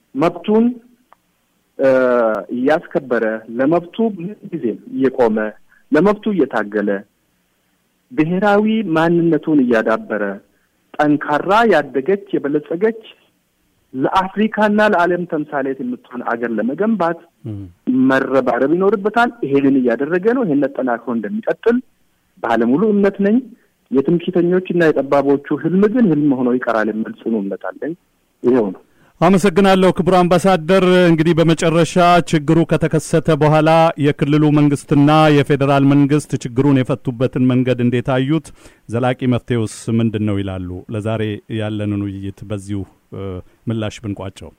መብቱን እያስከበረ ለመብቱ ጊዜም እየቆመ ለመብቱ እየታገለ ብሔራዊ ማንነቱን እያዳበረ ጠንካራ ያደገች የበለጸገች ለአፍሪካና ለዓለም ተምሳሌት የምትሆን አገር ለመገንባት መረባረብ ይኖርበታል። ይሄንን እያደረገ ነው። ይሄን አጠናክሮ እንደሚቀጥል ባለሙሉ እምነት ነኝ። የትምክህተኞች እና የጠባቦቹ ህልም ግን ህልም ሆኖ ይቀራል የሚል ጽኑ እምነት አለኝ። ይኸው ነው። አመሰግናለሁ ክቡር አምባሳደር። እንግዲህ በመጨረሻ ችግሩ ከተከሰተ በኋላ የክልሉ መንግስትና የፌዴራል መንግስት ችግሩን የፈቱበትን መንገድ እንዴት አዩት? ዘላቂ መፍትሄውስ ምንድን ነው ይላሉ? ለዛሬ ያለንን ውይይት በዚሁ ምላሽ ብንቋጨው።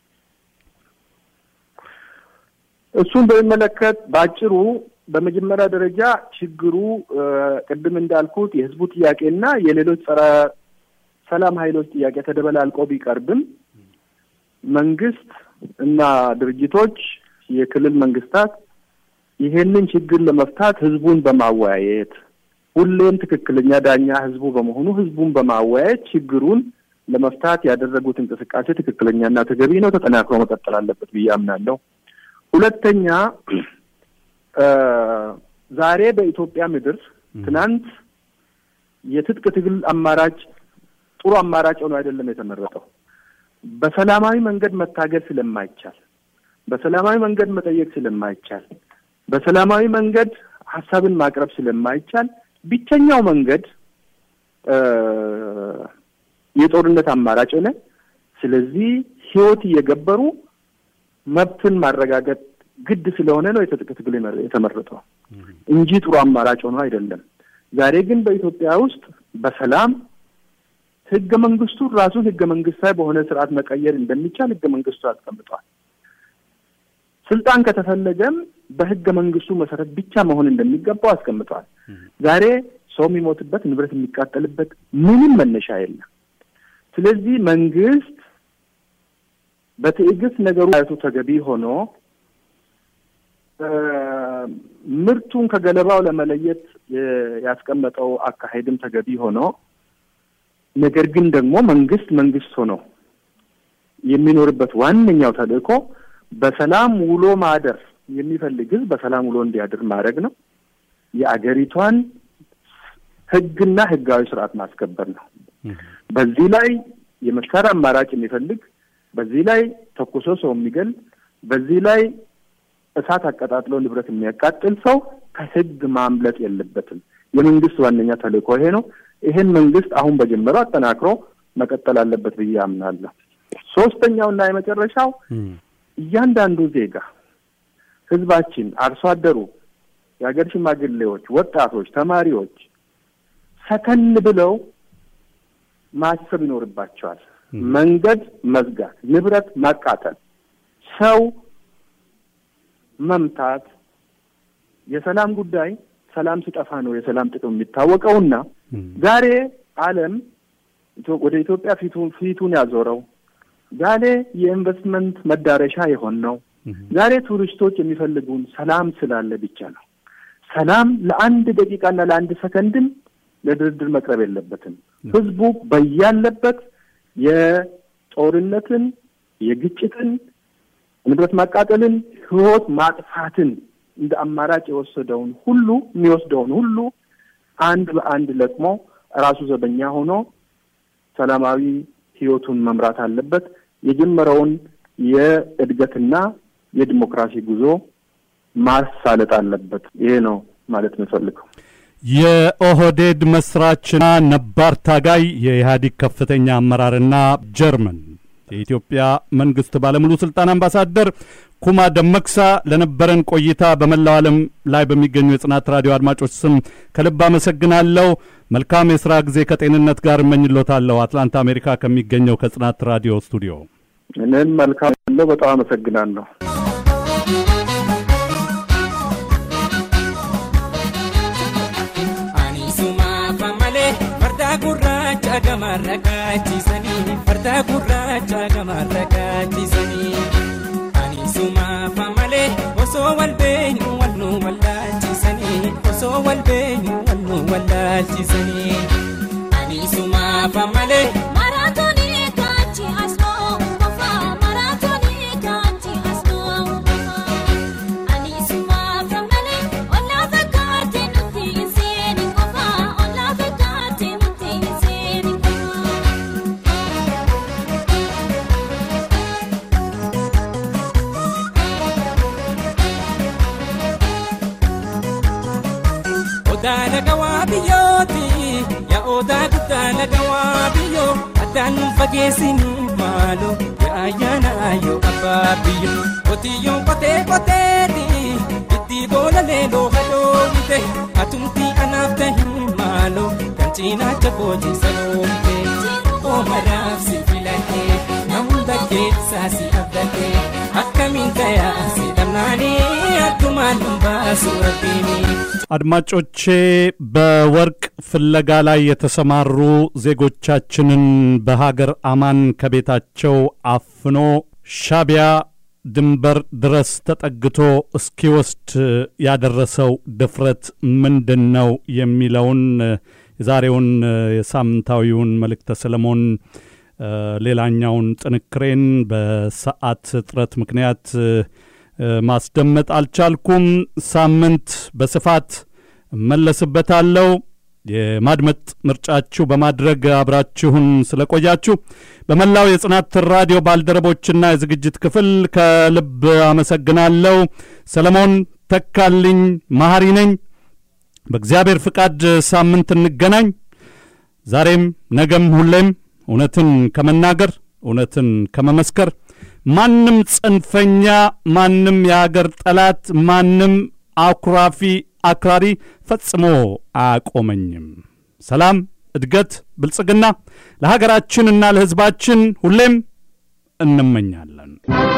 እሱን በሚመለከት በአጭሩ በመጀመሪያ ደረጃ ችግሩ ቅድም እንዳልኩት የህዝቡ ጥያቄና የሌሎች ጸረ ሰላም ኃይሎች ጥያቄ ተደበላልቆ ቢቀርብም መንግስት እና ድርጅቶች፣ የክልል መንግስታት ይሄንን ችግር ለመፍታት ህዝቡን በማወያየት ሁሌም ትክክለኛ ዳኛ ህዝቡ በመሆኑ ህዝቡን በማወያየት ችግሩን ለመፍታት ያደረጉት እንቅስቃሴ ትክክለኛና ተገቢ ነው፣ ተጠናክሮ መቀጠል አለበት ብዬ አምናለሁ። ሁለተኛ ዛሬ በኢትዮጵያ ምድር ትናንት የትጥቅ ትግል አማራጭ ጥሩ አማራጭ ሆኖ አይደለም የተመረጠው። በሰላማዊ መንገድ መታገል ስለማይቻል፣ በሰላማዊ መንገድ መጠየቅ ስለማይቻል፣ በሰላማዊ መንገድ ሀሳብን ማቅረብ ስለማይቻል ብቸኛው መንገድ የጦርነት አማራጭ ሆነ። ስለዚህ ህይወት እየገበሩ መብትን ማረጋገጥ ግድ ስለሆነ ነው የትጥቅ ትግል የተመረጠው እንጂ ጥሩ አማራጭ ሆኖ አይደለም። ዛሬ ግን በኢትዮጵያ ውስጥ በሰላም ህገ መንግስቱ ራሱን ህገ መንግስታዊ በሆነ ስርዓት መቀየር እንደሚቻል ህገ መንግስቱ አስቀምጧል። ስልጣን ከተፈለገም በህገ መንግስቱ መሰረት ብቻ መሆን እንደሚገባው አስቀምጧል። ዛሬ ሰው የሚሞትበት ንብረት የሚቃጠልበት ምንም መነሻ የለም። ስለዚህ መንግስት በትዕግስት ነገሩ አይቱ ተገቢ ሆኖ ምርቱን ከገለባው ለመለየት ያስቀመጠው አካሄድም ተገቢ ሆኖ ነገር ግን ደግሞ መንግስት መንግስት ሆኖ የሚኖርበት ዋነኛው ተልእኮ በሰላም ውሎ ማደር የሚፈልግ ህዝብ በሰላም ውሎ እንዲያድር ማድረግ ነው። የአገሪቷን ህግና ህጋዊ ስርዓት ማስከበር ነው። በዚህ ላይ የመሳሪያ አማራጭ የሚፈልግ በዚህ ላይ ተኩሶ ሰው የሚገል በዚህ ላይ እሳት አቀጣጥሎ ንብረት የሚያቃጥል ሰው ከህግ ማምለጥ የለበትም። የመንግስት ዋነኛ ተልእኮ ይሄ ነው። ይሄን መንግስት አሁን በጀመረው አጠናክሮ መቀጠል አለበት ብዬ አምናለሁ። ሶስተኛውና የመጨረሻው እያንዳንዱ ዜጋ ህዝባችን፣ አርሶ አደሩ፣ የሀገር ሽማግሌዎች፣ ወጣቶች፣ ተማሪዎች ሰከን ብለው ማሰብ ይኖርባቸዋል። መንገድ መዝጋት፣ ንብረት ማቃጠል፣ ሰው መምታት የሰላም ጉዳይ ሰላም ሲጠፋ ነው የሰላም ጥቅም የሚታወቀውና ዛሬ ዓለም ወደ ኢትዮጵያ ፊቱን ፊቱን ያዞረው ዛሬ የኢንቨስትመንት መዳረሻ የሆን ነው። ዛሬ ቱሪስቶች የሚፈልጉን ሰላም ስላለ ብቻ ነው። ሰላም ለአንድ ደቂቃና ለአንድ ሰከንድም ለድርድር መቅረብ የለበትም። ህዝቡ በያለበት የጦርነትን፣ የግጭትን፣ ንብረት ማቃጠልን፣ ህይወት ማጥፋትን እንደ አማራጭ የወሰደውን ሁሉ የሚወስደውን ሁሉ አንድ በአንድ ለቅሞ ራሱ ዘበኛ ሆኖ ሰላማዊ ህይወቱን መምራት አለበት። የጀመረውን የእድገትና የዲሞክራሲ ጉዞ ማሳለጥ አለበት። ይሄ ነው ማለት የምፈልገው። የኦህዴድ መስራችና ነባር ታጋይ የኢህአዴግ ከፍተኛ አመራርና ጀርመን የኢትዮጵያ መንግስት ባለሙሉ ስልጣን አምባሳደር ኩማ ደመክሳ ለነበረን ቆይታ በመላው ዓለም ላይ በሚገኙ የጽናት ራዲዮ አድማጮች ስም ከልብ አመሰግናለሁ። መልካም የስራ ጊዜ ከጤንነት ጋር እመኝሎታለሁ። አትላንታ አሜሪካ ከሚገኘው ከጽናት ራዲዮ ስቱዲዮ እኔም መልካም ያለው በጣም አመሰግናለሁ። gurraacha gamarra kaachisanii farda gurraacha gamarra kaachisanii ani sumaafa malee osoo wal beenyu wal nu wallaalchisanii osoo wal beenyu wal nu wallaalchisanii ani sumaafa malee. Maraatoonii kaachi asoo qofa maraatoonii. addaan nu fageessinii maaloo yaa ayyaana yoo abbaa biyyo qotiyyoon qotee qoteeti itti boola leeloo hadoomite atumtii anaaf tahi maaloo kan cinaacha kooti saloomte oomaraaf si filatee na hunda keessaa si abdatee akkamiin tayaa si dhabnaanii addumaan nu baasu rabbiinii. አድማጮቼ በወርቅ ፍለጋ ላይ የተሰማሩ ዜጎቻችንን በሀገር አማን ከቤታቸው አፍኖ ሻቢያ ድንበር ድረስ ተጠግቶ እስኪወስድ ያደረሰው ድፍረት ምንድን ነው የሚለውን የዛሬውን የሳምንታዊውን መልእክተ ሰለሞን ሌላኛውን ጥንክሬን በሰዓት እጥረት ምክንያት ማስደመጥ አልቻልኩም። ሳምንት በስፋት እመለስበታለሁ። የማድመጥ ምርጫችሁ በማድረግ አብራችሁን ስለቆያችሁ በመላው የጽናት ራዲዮ ባልደረቦችና የዝግጅት ክፍል ከልብ አመሰግናለሁ። ሰለሞን ተካልኝ መሐሪ ነኝ። በእግዚአብሔር ፍቃድ ሳምንት እንገናኝ። ዛሬም ነገም ሁሌም እውነትን ከመናገር እውነትን ከመመስከር ማንም ጽንፈኛ፣ ማንም የአገር ጠላት፣ ማንም አኩራፊ አክራሪ ፈጽሞ አያቆመኝም። ሰላም፣ እድገት፣ ብልጽግና ለሀገራችንና ለሕዝባችን ሁሌም እንመኛለን።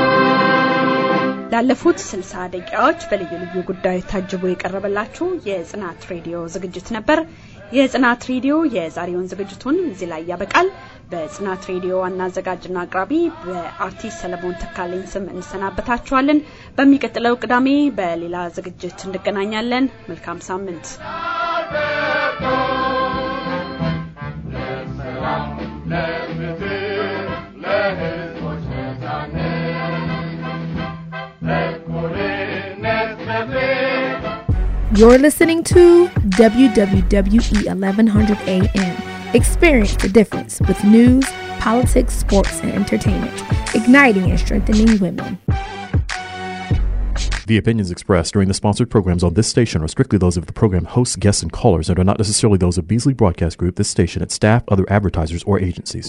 ላለፉት 60 ደቂቃዎች በልዩ ልዩ ጉዳዮች ታጅቦ የቀረበላችሁ የጽናት ሬዲዮ ዝግጅት ነበር። የጽናት ሬዲዮ የዛሬውን ዝግጅቱን እዚህ ላይ ያበቃል። በጽናት ሬዲዮ ዋና አዘጋጅና አቅራቢ በአርቲስት ሰለሞን ተካልኝ ስም እንሰናበታችኋለን። በሚቀጥለው ቅዳሜ በሌላ ዝግጅት እንገናኛለን። መልካም ሳምንት። You're listening to WWWE 1100 AM. Experience the difference with news, politics, sports, and entertainment, igniting and strengthening women. The opinions expressed during the sponsored programs on this station are strictly those of the program hosts, guests, and callers and are not necessarily those of Beasley Broadcast Group, this station, its staff, other advertisers, or agencies.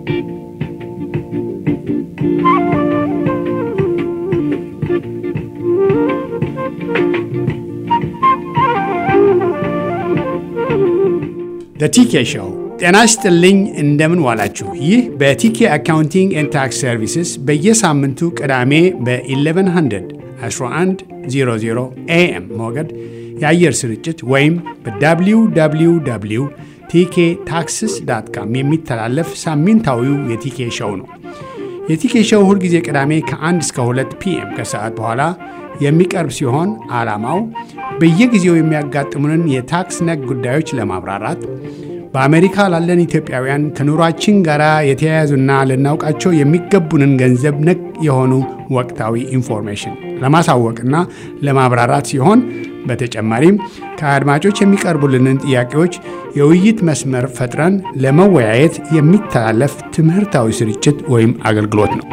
ቲኬ ሾው ጤና ይስጥልኝ። እንደምን ዋላችሁ? ይህ በቲኬ አካውንቲንግ ኤንድ ታክስ ሰርቪስስ በየሳምንቱ ቅዳሜ በ1100 1100 ኤኤም ሞገድ የአየር ስርጭት ወይም በwww ቲኬ ታክስስ ዳት ካም የሚተላለፍ ሳምንታዊው የቲኬ ሾው ነው። የቲኬ ሾው ሁልጊዜ ቅዳሜ ከ1 እስከ 2 ፒኤም ከሰዓት በኋላ የሚቀርብ ሲሆን ዓላማው በየጊዜው የሚያጋጥሙንን የታክስ ነክ ጉዳዮች ለማብራራት በአሜሪካ ላለን ኢትዮጵያውያን ከኑሯችን ጋር የተያያዙና ልናውቃቸው የሚገቡንን ገንዘብ ነክ የሆኑ ወቅታዊ ኢንፎርሜሽን ለማሳወቅና ለማብራራት ሲሆን በተጨማሪም ከአድማጮች የሚቀርቡልንን ጥያቄዎች የውይይት መስመር ፈጥረን ለመወያየት የሚተላለፍ ትምህርታዊ ስርጭት ወይም አገልግሎት ነው።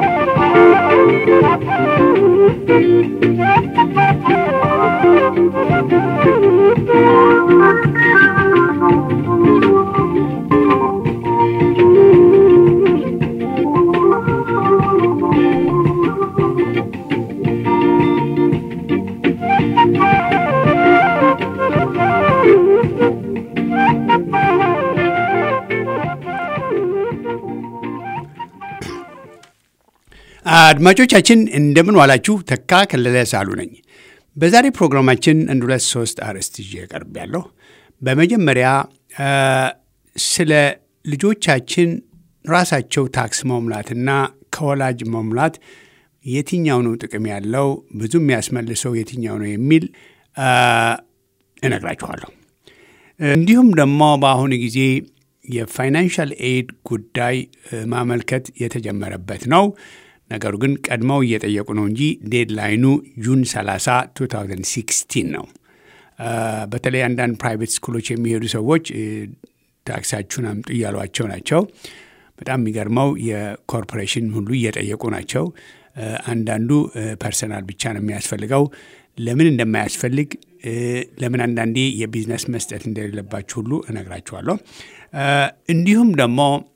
አድማጮቻችን እንደምን ዋላችሁ። ተካ ከለለ ሳሉ ነኝ። በዛሬ ፕሮግራማችን አንድ ሁለት ሶስት አርዕስት ይዤ ቀርብ ያለሁ። በመጀመሪያ ስለ ልጆቻችን ራሳቸው ታክስ መሙላትና ከወላጅ መሙላት የትኛው ነው ጥቅም ያለው ብዙ የሚያስመልሰው የትኛው ነው የሚል እነግራችኋለሁ። እንዲሁም ደግሞ በአሁኑ ጊዜ የፋይናንሻል ኤድ ጉዳይ ማመልከት የተጀመረበት ነው። ነገሩ ግን ቀድመው እየጠየቁ ነው እንጂ ዴድላይኑ ጁን 30 2016 ነው። በተለይ አንዳንድ ፕራይቬት ስኩሎች የሚሄዱ ሰዎች ታክሳችሁን አምጡ እያሏቸው ናቸው። በጣም የሚገርመው የኮርፖሬሽን ሁሉ እየጠየቁ ናቸው። አንዳንዱ ፐርሰናል ብቻ ነው የሚያስፈልገው። ለምን እንደማያስፈልግ ለምን አንዳንዴ የቢዝነስ መስጠት እንደሌለባችሁ ሁሉ እነግራችኋለሁ። እንዲሁም ደግሞ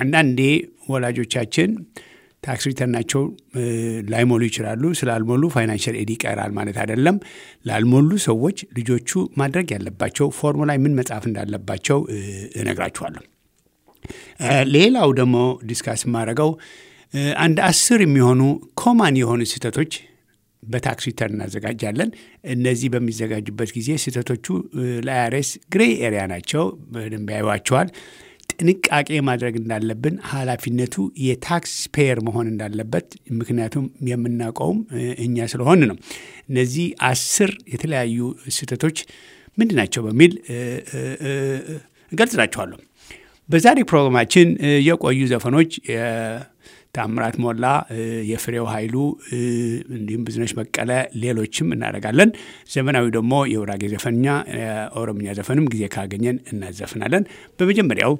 አንዳንዴ ወላጆቻችን ታክስ ሪተርናቸው ላይሞሉ ይችላሉ። ስላልሞሉ ፋይናንሽል ኤድ ይቀራል ማለት አይደለም። ላልሞሉ ሰዎች ልጆቹ ማድረግ ያለባቸው ፎርሙ ላይ ምን መጻፍ እንዳለባቸው እነግራችኋለሁ። ሌላው ደግሞ ዲስካስ የማደርገው አንድ አስር የሚሆኑ ኮማን የሆኑ ስህተቶች በታክስ ሪተርን እናዘጋጃለን። እነዚህ በሚዘጋጁበት ጊዜ ስህተቶቹ ለአይአርኤስ ግሬ ኤሪያ ናቸው። በደንብ ያዩዋቸዋል። ጥንቃቄ ማድረግ እንዳለብን ኃላፊነቱ የታክስ ፔየር መሆን እንዳለበት ምክንያቱም የምናውቀውም እኛ ስለሆን ነው። እነዚህ አስር የተለያዩ ስህተቶች ምንድን ናቸው በሚል እገልጽላችኋለሁ። በዛሬ ፕሮግራማችን የቆዩ ዘፈኖች ታምራት ሞላ፣ የፍሬው ኃይሉ እንዲሁም ብዙነሽ በቀለ ሌሎችም እናደርጋለን። ዘመናዊ ደግሞ የውራጌ ዘፈንኛ ኦሮምኛ ዘፈንም ጊዜ ካገኘን እናዘፍናለን። በመጀመሪያው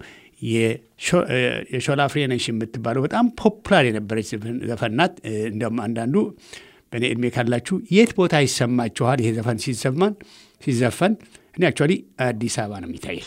የሾላ ፍሬ ነሽ የምትባለው በጣም ፖፑላር የነበረች ዘፈን ናት። እንዲያውም አንዳንዱ በእኔ እድሜ ካላችሁ የት ቦታ ይሰማችኋል ይሄ ዘፈን ሲሰማን ሲዘፈን? እኔ አክቹዋሊ አዲስ አበባ ነው የሚታየኝ።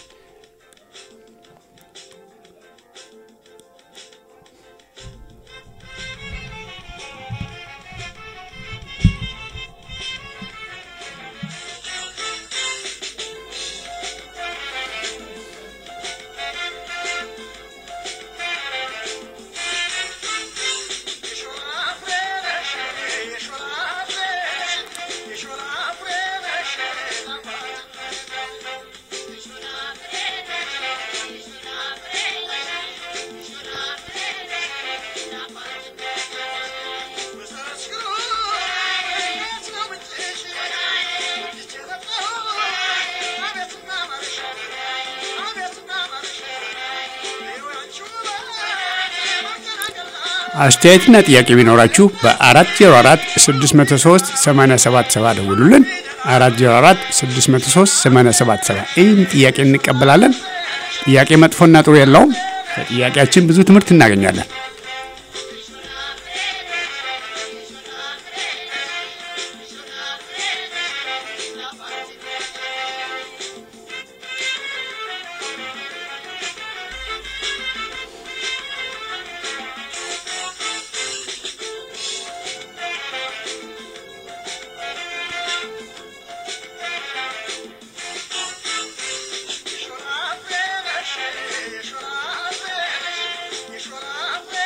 አስተያየትና ጥያቄ ቢኖራችሁ በ404 603 877 ደውሉልን። 404 603 877 ይህን ጥያቄ እንቀበላለን። ጥያቄ መጥፎና ጥሩ የለውም። ከጥያቄያችን ብዙ ትምህርት እናገኛለን። Yeshua,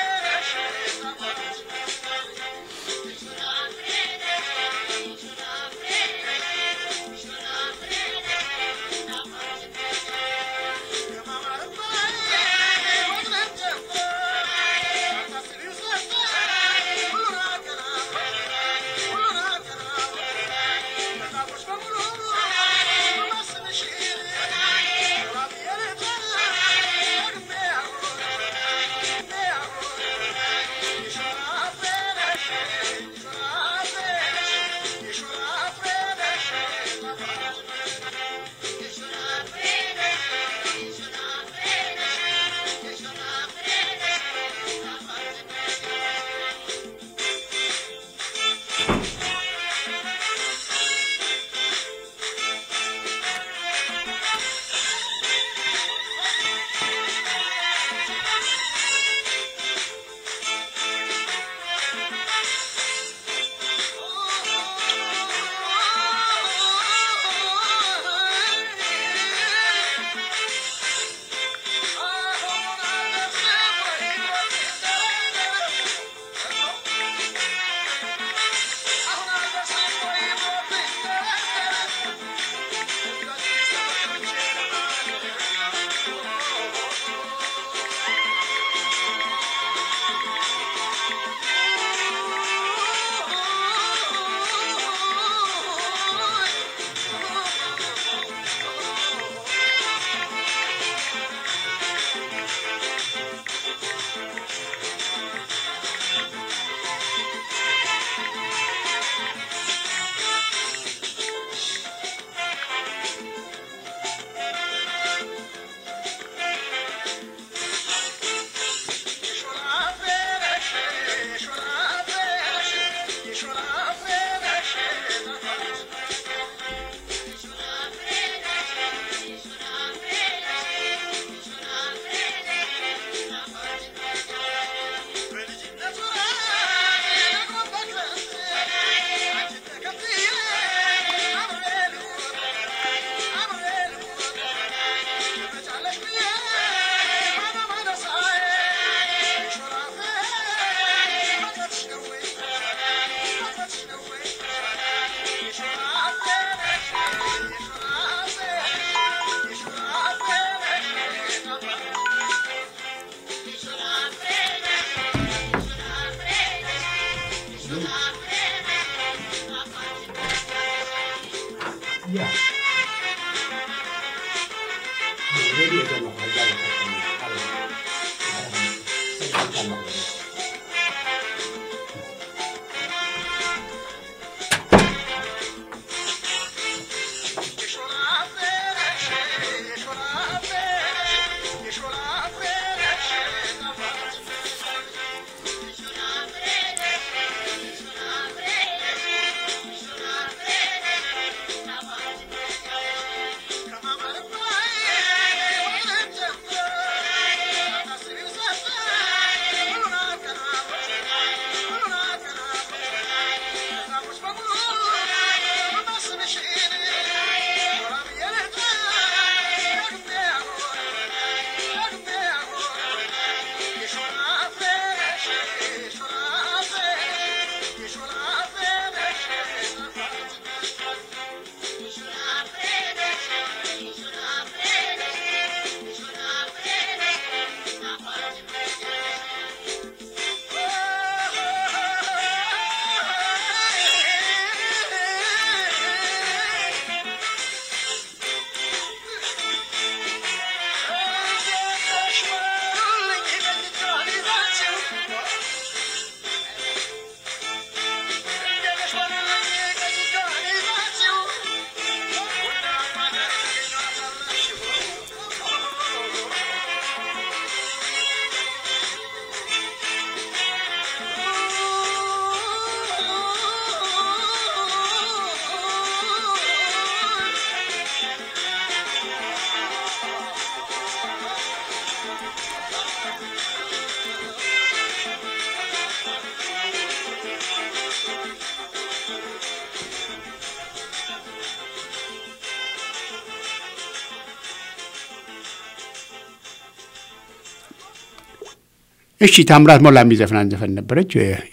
እሺ ታምራት ሞላ የሚዘፍናን ዘፈን ነበረች።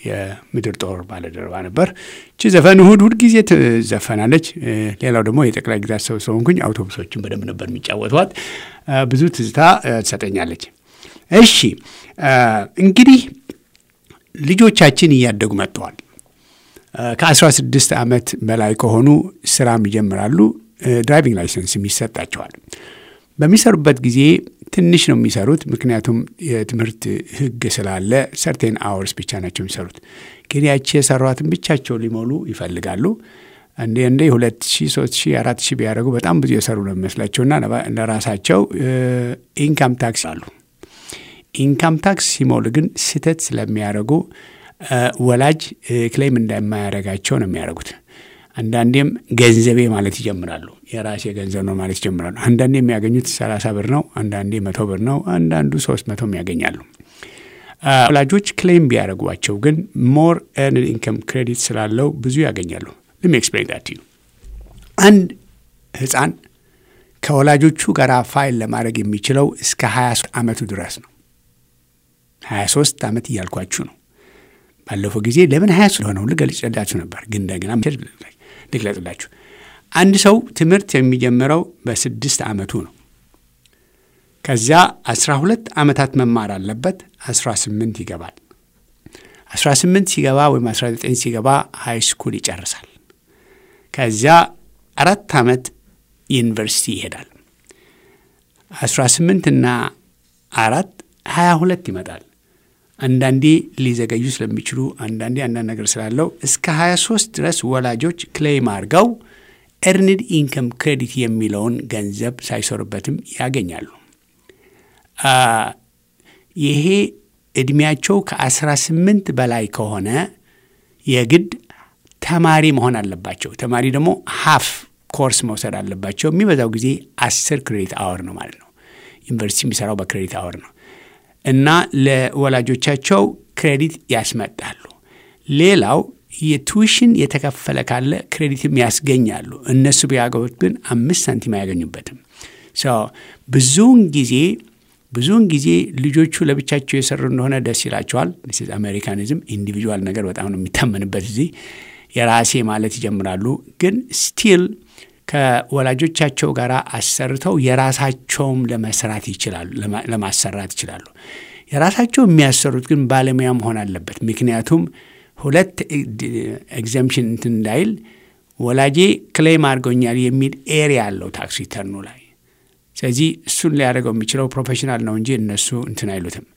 የምድር ጦር ባለደረባ ነበር። እቺ ዘፈን እሁድ እሁድ ጊዜ ትዘፈናለች። ሌላው ደግሞ የጠቅላይ ግዛት ሰው ስለሆንኩኝ አውቶቡሶችን በደንብ ነበር የሚጫወቷት። ብዙ ትዝታ ትሰጠኛለች። እሺ እንግዲህ ልጆቻችን እያደጉ መጥተዋል። ከአስራ ስድስት ዓመት በላይ ከሆኑ ስራም ይጀምራሉ። ድራይቪንግ ላይሰንስም ይሰጣቸዋል። በሚሰሩበት ጊዜ ትንሽ ነው የሚሰሩት፣ ምክንያቱም የትምህርት ሕግ ስላለ ሰርቴን አወርስ ብቻ ናቸው የሚሰሩት። ግን ያቺ የሰሯትን ብቻቸው ሊሞሉ ይፈልጋሉ። እንዴ እንዴ ሁለት ሺህ ሶስት ሺህ አራት ሺህ ቢያደርጉ በጣም ብዙ የሰሩ ነው የሚመስላቸውና ለራሳቸው ኢንካም ታክስ አሉ። ኢንካም ታክስ ሲሞሉ ግን ስህተት ስለሚያደርጉ ወላጅ ክሌም እንደማያደርጋቸው ነው የሚያደርጉት። አንዳንዴም ገንዘቤ ማለት ይጀምራሉ። የራሴ ገንዘብ ነው ማለት ይጀምራሉ። አንዳንዴ የሚያገኙት ሰላሳ ብር ነው፣ አንዳንዴ መቶ ብር ነው፣ አንዳንዱ ሶስት መቶም ያገኛሉ። ወላጆች ክሌም ቢያደርጓቸው ግን ሞር ኤርንድ ኢንከም ክሬዲት ስላለው ብዙ ያገኛሉ። ልም ኤክስፕሌን ዳት ዩ አንድ ህፃን ከወላጆቹ ጋር ፋይል ለማድረግ የሚችለው እስከ 23 ዓመቱ ድረስ ነው። 23 ዓመት እያልኳችሁ ነው። ባለፈው ጊዜ ለምን 23 ለሆነው ልገልጽላችሁ ነበር፣ ግን እንደገና ልግለጽላችሁ። አንድ ሰው ትምህርት የሚጀምረው በስድስት ዓመቱ ነው። ከዚያ 12 ዓመታት መማር አለበት። 18 ይገባል። 18 ሲገባ ወይም 19 ሲገባ ሃይ ስኩል ይጨርሳል። ከዚያ አራት ዓመት ዩኒቨርሲቲ ይሄዳል። 18 እና አራት 22 ይመጣል። አንዳንዴ ሊዘገዩ ስለሚችሉ አንዳንዴ አንዳንድ ነገር ስላለው እስከ 23 ድረስ ወላጆች ክሌም አድርገው ኤርንድ ኢንከም ክሬዲት የሚለውን ገንዘብ ሳይሰሩበትም ያገኛሉ። ይሄ ዕድሜያቸው ከ18 በላይ ከሆነ የግድ ተማሪ መሆን አለባቸው። ተማሪ ደግሞ ሀፍ ኮርስ መውሰድ አለባቸው። የሚበዛው ጊዜ አስር ክሬዲት አወር ነው ማለት ነው። ዩኒቨርሲቲ የሚሰራው በክሬዲት አወር ነው እና ለወላጆቻቸው ክሬዲት ያስመጣሉ። ሌላው የቱዊሽን የተከፈለ ካለ ክሬዲትም ያስገኛሉ። እነሱ ቢያገቡት ግን አምስት ሳንቲም አያገኙበትም። ብዙውን ጊዜ ብዙውን ጊዜ ልጆቹ ለብቻቸው የሰሩ እንደሆነ ደስ ይላቸዋል። አሜሪካኒዝም ኢንዲቪጁዋል ነገር በጣም ነው የሚታመንበት። እዚህ የራሴ ማለት ይጀምራሉ። ግን ስቲል ከወላጆቻቸው ጋር አሰርተው የራሳቸውም ለመስራት ይችላሉ፣ ለማሰራት ይችላሉ። የራሳቸው የሚያሰሩት ግን ባለሙያ መሆን አለበት። ምክንያቱም ሁለት ኤግዘምሽን እንትን እንዳይል ወላጄ ክሌም አድርጎኛል የሚል ኤሪያ አለው ታክስ ሪተርኑ ላይ። ስለዚህ እሱን ሊያደርገው የሚችለው ፕሮፌሽናል ነው እንጂ እነሱ እንትን አይሉትም።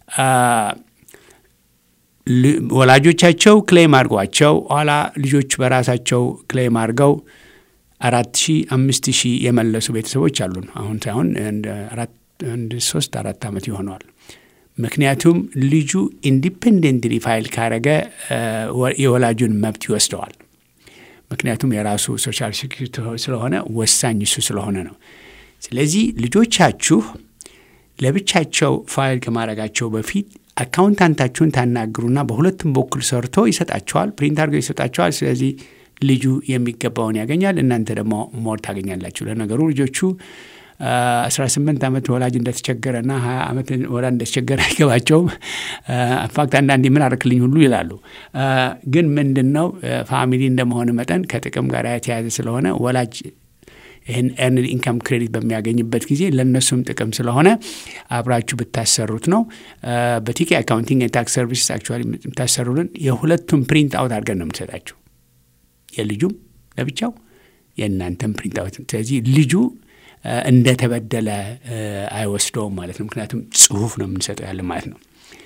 ወላጆቻቸው ክሌም አድርጓቸው ኋላ ልጆች በራሳቸው ክሌም አድርገው አራት ሺህ አምስት ሺህ የመለሱ ቤተሰቦች አሉን። አሁን ሳይሆን አንድ ሶስት አራት ዓመት ይሆነዋል። ምክንያቱም ልጁ ኢንዲፔንደንትሊ ፋይል ካረገ የወላጁን መብት ይወስደዋል። ምክንያቱም የራሱ ሶሻል ሴኩሪቲ ስለሆነ ወሳኝ እሱ ስለሆነ ነው። ስለዚህ ልጆቻችሁ ለብቻቸው ፋይል ከማድረጋቸው በፊት አካውንታንታችሁን ታናግሩና በሁለቱም በኩል ሰርቶ ይሰጣቸዋል፣ ፕሪንት አድርገው ይሰጣቸዋል። ስለዚህ ልጁ የሚገባውን ያገኛል፣ እናንተ ደግሞ ሞር ታገኛላችሁ። ለነገሩ ልጆቹ 18 ዓመት ወላጅ እንደተቸገረና 20 ዓመት ወላጅ እንደተቸገረ አይገባቸውም። ኢንፋክት አንዳንዴ ምን አርክልኝ ሁሉ ይላሉ። ግን ምንድን ነው ፋሚሊ እንደመሆን መጠን ከጥቅም ጋር የተያያዘ ስለሆነ ወላጅ ይህን ኤርንድ ኢንካም ክሬዲት በሚያገኝበት ጊዜ ለእነሱም ጥቅም ስለሆነ አብራችሁ ብታሰሩት ነው። በቲኬ አካውንቲንግ የታክስ ሰርቪስ አክቹዋሊ የምታሰሩልን የሁለቱም ፕሪንት አውት አድርገን ነው የምትሰጣችሁ። የልጁም ለብቻው የእናንተም ፕሪንት አውት። ስለዚህ ልጁ እንደተበደለ አይወስደውም ማለት ነው። ምክንያቱም ጽሁፍ ነው የምንሰጠው ያለ ማለት ነው።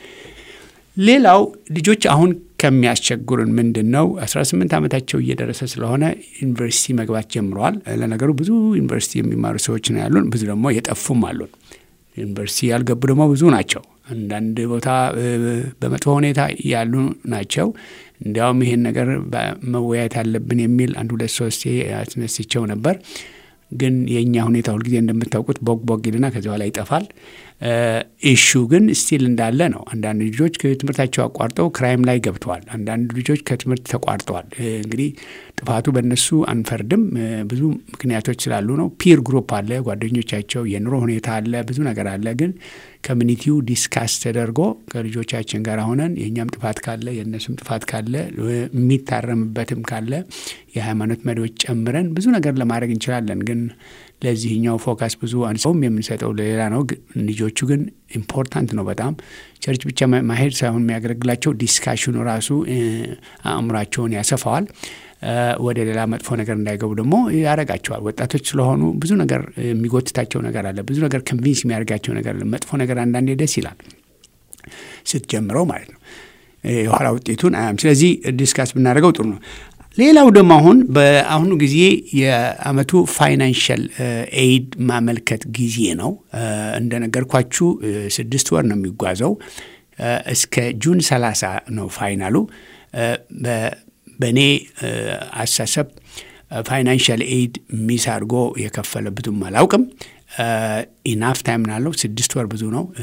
ሌላው ልጆች አሁን ከሚያስቸግሩን ምንድን ነው 18 ዓመታቸው እየደረሰ ስለሆነ ዩኒቨርሲቲ መግባት ጀምረዋል። ለነገሩ ብዙ ዩኒቨርሲቲ የሚማሩ ሰዎች ነው ያሉን፣ ብዙ ደግሞ የጠፉም አሉን። ዩኒቨርሲቲ ያልገቡ ደግሞ ብዙ ናቸው። አንዳንድ ቦታ በመጥፎ ሁኔታ ያሉ ናቸው። እንዲያውም ይሄን ነገር መወያየት አለብን የሚል አንድ ሁለት ሶስቴ አስነስቸው ነበር። ግን የእኛ ሁኔታ ሁልጊዜ እንደምታውቁት ቦግ ቦግ ይልና ከዚ በኋላ ይጠፋል። ኢሹ ግን ስቲል እንዳለ ነው። አንዳንድ ልጆች ከትምህርታቸው አቋርጠው ክራይም ላይ ገብተዋል። አንዳንድ ልጆች ከትምህርት ተቋርጠዋል። እንግዲህ ጥፋቱ በእነሱ አንፈርድም። ብዙ ምክንያቶች ስላሉ ነው። ፒር ግሩፕ አለ፣ ጓደኞቻቸው፣ የኑሮ ሁኔታ አለ፣ ብዙ ነገር አለ። ግን ኮሚኒቲው ዲስካስ ተደርጎ ከልጆቻችን ጋር ሆነን የእኛም ጥፋት ካለ የእነሱም ጥፋት ካለ የሚታረምበትም ካለ የሃይማኖት መሪዎች ጨምረን ብዙ ነገር ለማድረግ እንችላለን። ግን ለዚህኛው ፎካስ ብዙ አንሰውም የምንሰጠው ለሌላ ነው። ልጆቹ ግን ኢምፖርታንት ነው በጣም ቸርች ብቻ ማሄድ ሳይሆን የሚያገለግላቸው ዲስካሽኑ ራሱ አእምሯቸውን ያሰፋዋል። ወደ ሌላ መጥፎ ነገር እንዳይገቡ ደግሞ ያደርጋቸዋል። ወጣቶች ስለሆኑ ብዙ ነገር የሚጎትታቸው ነገር አለ። ብዙ ነገር ኮንቪንስ የሚያደርጋቸው ነገር አለ። መጥፎ ነገር አንዳንዴ ደስ ይላል ስትጀምረው ማለት ነው። የኋላ ውጤቱን አያም። ስለዚህ ዲስካስ ብናደርገው ጥሩ ነው። ሌላው ደግሞ አሁን በአሁኑ ጊዜ የአመቱ ፋይናንሻል ኤይድ ማመልከት ጊዜ ነው። እንደነገርኳችሁ ስድስት ወር ነው የሚጓዘው። እስከ ጁን ሰላሳ ነው ፋይናሉ። በእኔ አሳሰብ ፋይናንሻል ኤይድ ሚስ አድርጎ የከፈለበትም አላውቅም። ኢናፍ ታይም ናለው። ስድስት ወር ብዙ ነው።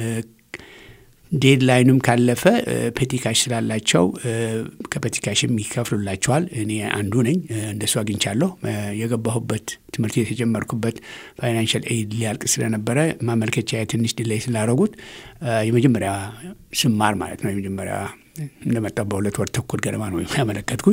ዴድላይኑም ካለፈ ፔቲካሽ ስላላቸው ከፔቲካሽም ይከፍሉላቸዋል። እኔ አንዱ ነኝ፣ እንደሱ አግኝቻለሁ። የገባሁበት ትምህርት ቤት የጀመርኩበት ፋይናንሻል ኤይድ ሊያልቅ ስለነበረ ማመልከቻ ትንሽ ዲላይ ስላደረጉት የመጀመሪያ ስማር ማለት ነው የመጀመሪያ እንደመጣ በሁለት ወር ተኩል ገደማ ነው ያመለከትኩት።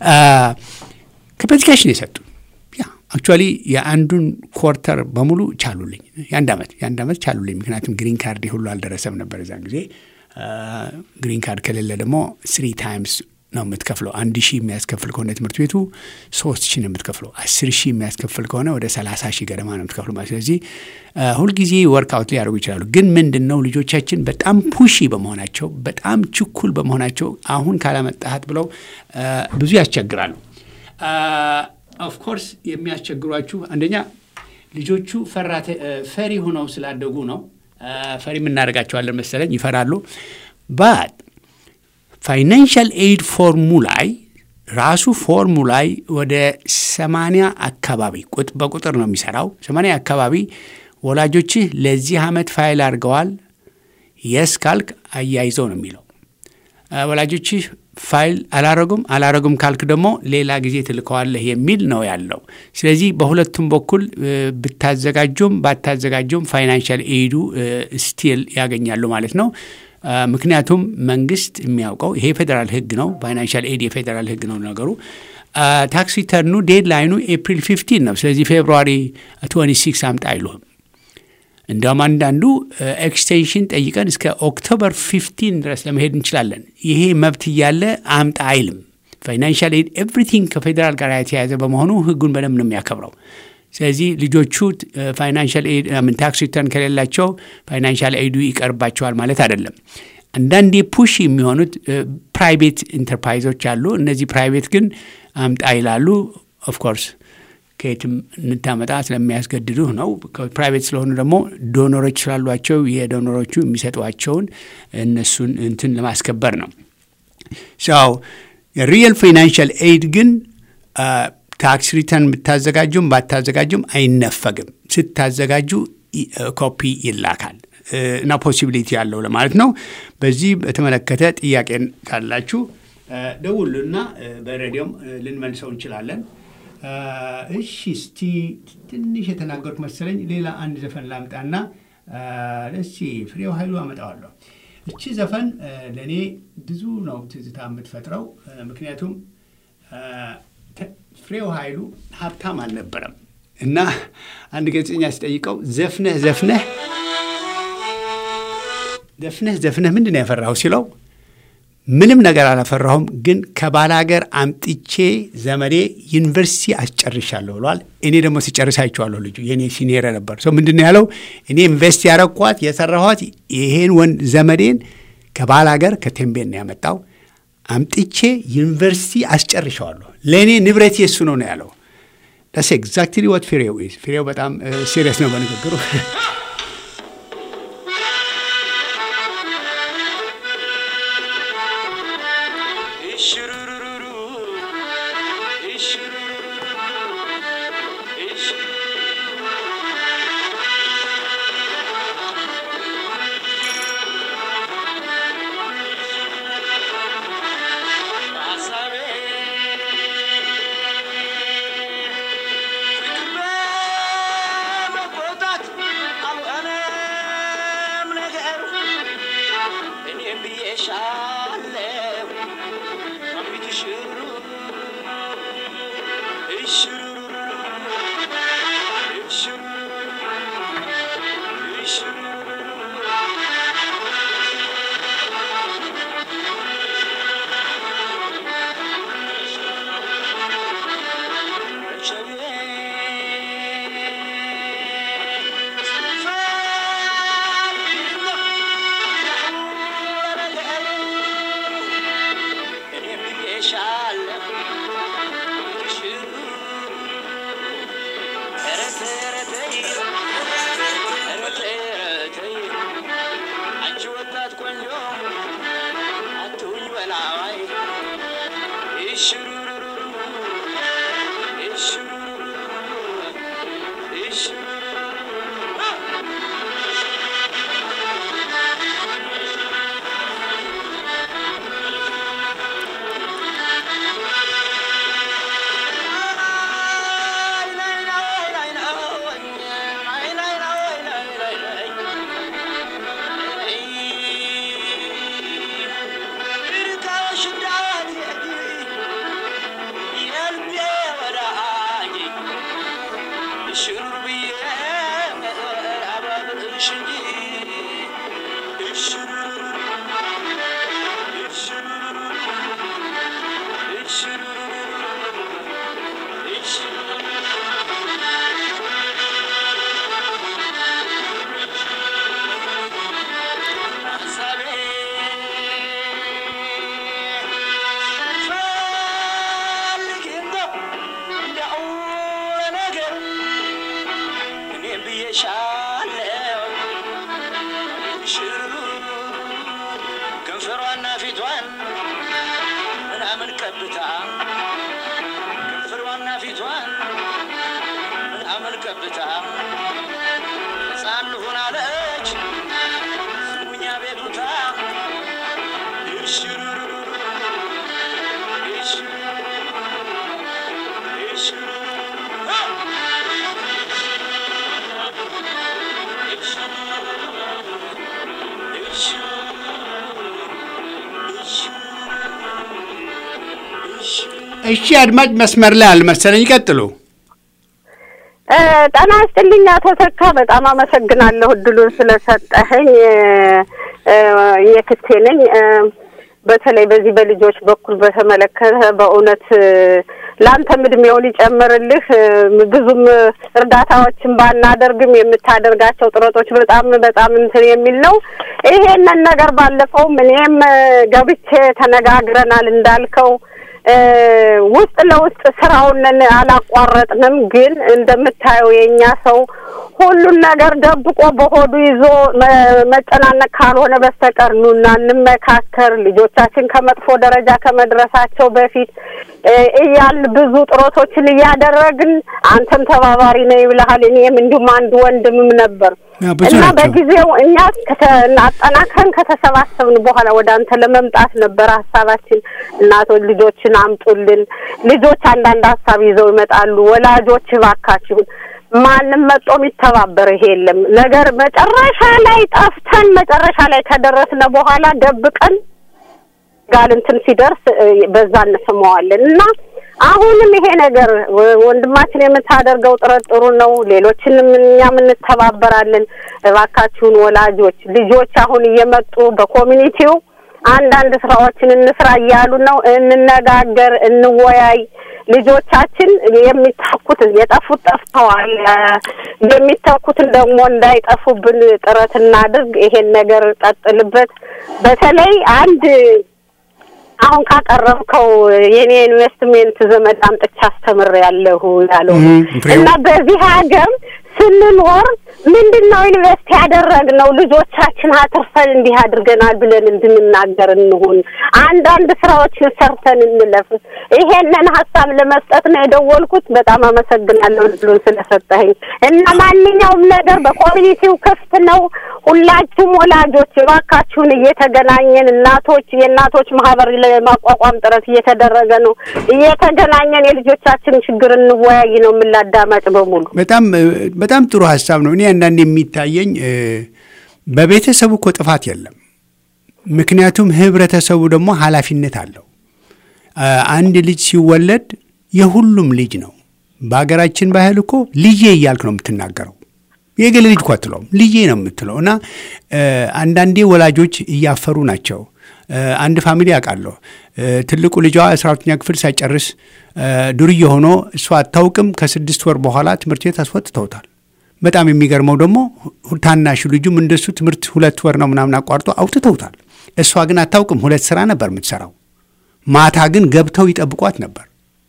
ከፔቲካሽን የሰጡ አክቹዋሊ የአንዱን ኮርተር በሙሉ ቻሉልኝ። የአንድ ዓመት የአንድ ዓመት ቻሉልኝ። ምክንያቱም ግሪን ካርድ ሁሉ አልደረሰም ነበር እዛን ጊዜ። ግሪን ካርድ ከሌለ ደግሞ ስሪ ታይምስ ነው የምትከፍለው። አንድ ሺህ የሚያስከፍል ከሆነ ትምህርት ቤቱ ሶስት ሺህ ነው የምትከፍለው። አስር ሺህ የሚያስከፍል ከሆነ ወደ ሰላሳ ሺህ ገደማ ነው የምትከፍለው። ስለዚህ ሁልጊዜ ወርክአውት ሊያደርጉ ይችላሉ። ግን ምንድን ነው ልጆቻችን በጣም ፑሺ በመሆናቸው በጣም ችኩል በመሆናቸው አሁን ካላመጣሃት ብለው ብዙ ያስቸግራሉ። ኦፍኮርስ የሚያስቸግሯችሁ አንደኛ ልጆቹ ፈሪ ሆነው ስላደጉ ነው። ፈሪ የምናደርጋቸዋለን መሰለኝ ይፈራሉ። ባት ፋይናንሻል ኤይድ ፎርሙ ላይ ራሱ ፎርሙ ላይ ወደ ሰማንያ አካባቢ በቁጥር ነው የሚሰራው። ሰማንያ አካባቢ ወላጆችህ ለዚህ ዓመት ፋይል አድርገዋል የስ ካልክ አያይዘው ነው የሚለው ወላጆችህ ፋይል አላረጉም አላረጉም ካልክ ደግሞ ሌላ ጊዜ ትልከዋለህ የሚል ነው ያለው። ስለዚህ በሁለቱም በኩል ብታዘጋጁም ባታዘጋጁም ፋይናንሻል ኤይዱ ስቲል ያገኛሉ ማለት ነው። ምክንያቱም መንግስት የሚያውቀው ይሄ የፌዴራል ሕግ ነው። ፋይናንሻል ኤድ የፌዴራል ሕግ ነው ነገሩ። ታክስ ሪተርኑ ዴድ ላይኑ ኤፕሪል ፊፍቲን ነው። ስለዚህ ፌብሩዋሪ ትዌንቲ ሲክስ አምጣ አይሉህም። እንዲያውም አንዳንዱ ኤክስቴንሽን ጠይቀን እስከ ኦክቶበር ፊፍቲን ድረስ ለመሄድ እንችላለን። ይሄ መብት እያለ አምጣ አይልም። ፋይናንሻል ኤድ ኤቭሪቲንግ ከፌዴራል ጋር የተያያዘ በመሆኑ ህጉን በደንብ ነው የሚያከብረው። ስለዚህ ልጆቹ ፋይናንሻል ኤድ ምን ታክስ ሪተርን ከሌላቸው ፋይናንሻል ኤዱ ይቀርባቸዋል ማለት አይደለም። አንዳንዴ ፑሽ የሚሆኑት ፕራይቬት ኢንተርፕራይዞች አሉ። እነዚህ ፕራይቬት ግን አምጣ ይላሉ። ኦፍኮርስ ከየትም እንታመጣ ስለሚያስገድዱህ ነው። ፕራይቬት ስለሆኑ ደግሞ ዶኖሮች ስላሏቸው የዶኖሮቹ የሚሰጧቸውን እነሱን እንትን ለማስከበር ነው። ሰው የሪየል ፋይናንሻል ኤድ ግን ታክስ ሪተርን ብታዘጋጁም ባታዘጋጁም አይነፈግም። ስታዘጋጁ ኮፒ ይላካል እና ፖሲቢሊቲ ያለው ለማለት ነው። በዚህ በተመለከተ ጥያቄን ካላችሁ ደውሉና በሬዲዮም ልንመልሰው እንችላለን። እሺ፣ እስቲ ትንሽ የተናገሩት መሰለኝ። ሌላ አንድ ዘፈን ላምጣና እስቲ ፍሬው ኃይሉ አመጣዋለሁ። እቺ ዘፈን ለእኔ ብዙ ነው ትዝታ የምትፈጥረው። ምክንያቱም ፍሬው ኃይሉ ሀብታም አልነበረም እና አንድ ጋዜጠኛ ሲጠይቀው ዘፍነህ ዘፍነህ ዘፍነህ ዘፍነህ ምንድን ነው ያፈራኸው ሲለው ምንም ነገር አላፈራሁም፣ ግን ከባላገር አምጥቼ ዘመዴ ዩኒቨርሲቲ አስጨርሻለሁ ብሏል። እኔ ደግሞ ሲጨርስ አይቼዋለሁ። ልጁ የእኔ ሲኒየር ነበር። ሰው ምንድን ነው ያለው? እኔ ኢንቨስት ያረኳት የሰራኋት ይሄን ወንድ ዘመዴን ከባላገር ከቴምቤን ነው ያመጣው አምጥቼ ዩኒቨርሲቲ አስጨርሸዋለሁ። ለእኔ ንብረት የሱ ነው ነው ያለው። ዳስ ኤግዛክትሊ ወት ፍሬው ኢዝ። ፍሬው በጣም ሲሪየስ ነው በንግግሩ። እሺ አድማጭ መስመር ላይ አልመሰለኝ። ይቀጥሉ። ጤና ይስጥልኝ አቶ ተካ፣ በጣም አመሰግናለሁ እድሉን ስለሰጠኸኝ። የክቴ ነኝ። በተለይ በዚህ በልጆች በኩል በተመለከተ በእውነት ለአንተም እድሜውን ይጨምርልህ። ብዙም እርዳታዎችን ባናደርግም የምታደርጋቸው ጥረቶች በጣም በጣም እንትን የሚል ነው። ይሄንን ነገር ባለፈውም እኔም ገብቼ ተነጋግረናል እንዳልከው ውስጥ ለውስጥ ስራውን አላቋረጥንም። ግን እንደምታየው የእኛ ሰው ሁሉን ነገር ደብቆ በሆዱ ይዞ መጨናነቅ ካልሆነ በስተቀር ኑና እንመካከር፣ ልጆቻችን ከመጥፎ ደረጃ ከመድረሳቸው በፊት እያል ብዙ ጥረቶችን እያደረግን አንተም ተባባሪ ነኝ ብለሃል። እኔም እንዲሁም አንድ ወንድምም ነበር እና በጊዜው እኛ አጠናክረን ከተሰባሰብን በኋላ ወደ አንተ ለመምጣት ነበር ሀሳባችን። እናቶች ልጆችን አምጡልን፣ ልጆች አንዳንድ ሀሳብ ይዘው ይመጣሉ። ወላጆች እባካችሁን ማንም መጦ የሚተባበር ይሄ የለም ነገር መጨረሻ ላይ ጠፍተን መጨረሻ ላይ ከደረስነ በኋላ ደብቀን ጋር እንትን ሲደርስ በዛ እንስመዋለን እና አሁንም ይሄ ነገር ወንድማችን የምታደርገው ጥረት ጥሩ ነው። ሌሎችንም እኛም እንተባበራለን። እባካችሁን ወላጆች ልጆች አሁን እየመጡ በኮሚኒቲው አንዳንድ ስራዎችን እንስራ እያሉ ነው። እንነጋገር፣ እንወያይ። ልጆቻችን የሚተኩት የጠፉት ጠፍተዋል። የሚተኩትን ደግሞ እንዳይጠፉብን ጥረት እናድርግ። ይሄን ነገር ቀጥልበት። በተለይ አንድ አሁን ካቀረብከው የኔ ኢንቨስትሜንት ዘመድ አምጥቼ አስተምሬያለሁ ያለው እና በዚህ ሀገር ስንኖር ምንድን ነው ኢንቨስት ያደረግነው ልጆቻችን አትርፈን እንዲህ አድርገናል ብለን እንድንናገር እንሁን። አንዳንድ ስራዎችን ሰርተን እንለፍ። ይሄንን ሀሳብ ለመስጠት ነው የደወልኩት። በጣም አመሰግናለሁ እድሉን ስለሰጠኸኝ እና ማንኛውም ነገር በኮሚኒቲው ክፍት ነው። ሁላችሁም ወላጆች እባካችሁን እየተገናኘን እናቶች የእናቶች ማህበር ለማቋቋም ጥረት እየተደረገ ነው። እየተገናኘን የልጆቻችን ችግር እንወያይ ነው የምላዳማጭ በሙሉ በጣም በጣም ጥሩ ሀሳብ ነው። እኔ አንዳንድ የሚታየኝ በቤተሰቡ እኮ ጥፋት የለም። ምክንያቱም ህብረተሰቡ ደግሞ ኃላፊነት አለው። አንድ ልጅ ሲወለድ የሁሉም ልጅ ነው። በሀገራችን ባህል እኮ ልጄ እያልክ ነው የምትናገረው። የግል ልጅ እኮ አትለውም፣ ልጄ ነው የምትለው። እና አንዳንዴ ወላጆች እያፈሩ ናቸው። አንድ ፋሚሊ አውቃለሁ። ትልቁ ልጇ አስራ ሁለተኛ ክፍል ሳይጨርስ ዱርዬ ሆኖ እሷ አታውቅም። ከስድስት ወር በኋላ ትምህርት ቤት አስወጥተውታል። በጣም የሚገርመው ደግሞ ታናሹ ልጁም እንደሱ ትምህርት ሁለት ወር ነው ምናምን አቋርጦ አውጥተውታል። እሷ ግን አታውቅም። ሁለት ስራ ነበር የምትሰራው። ማታ ግን ገብተው ይጠብቋት ነበር።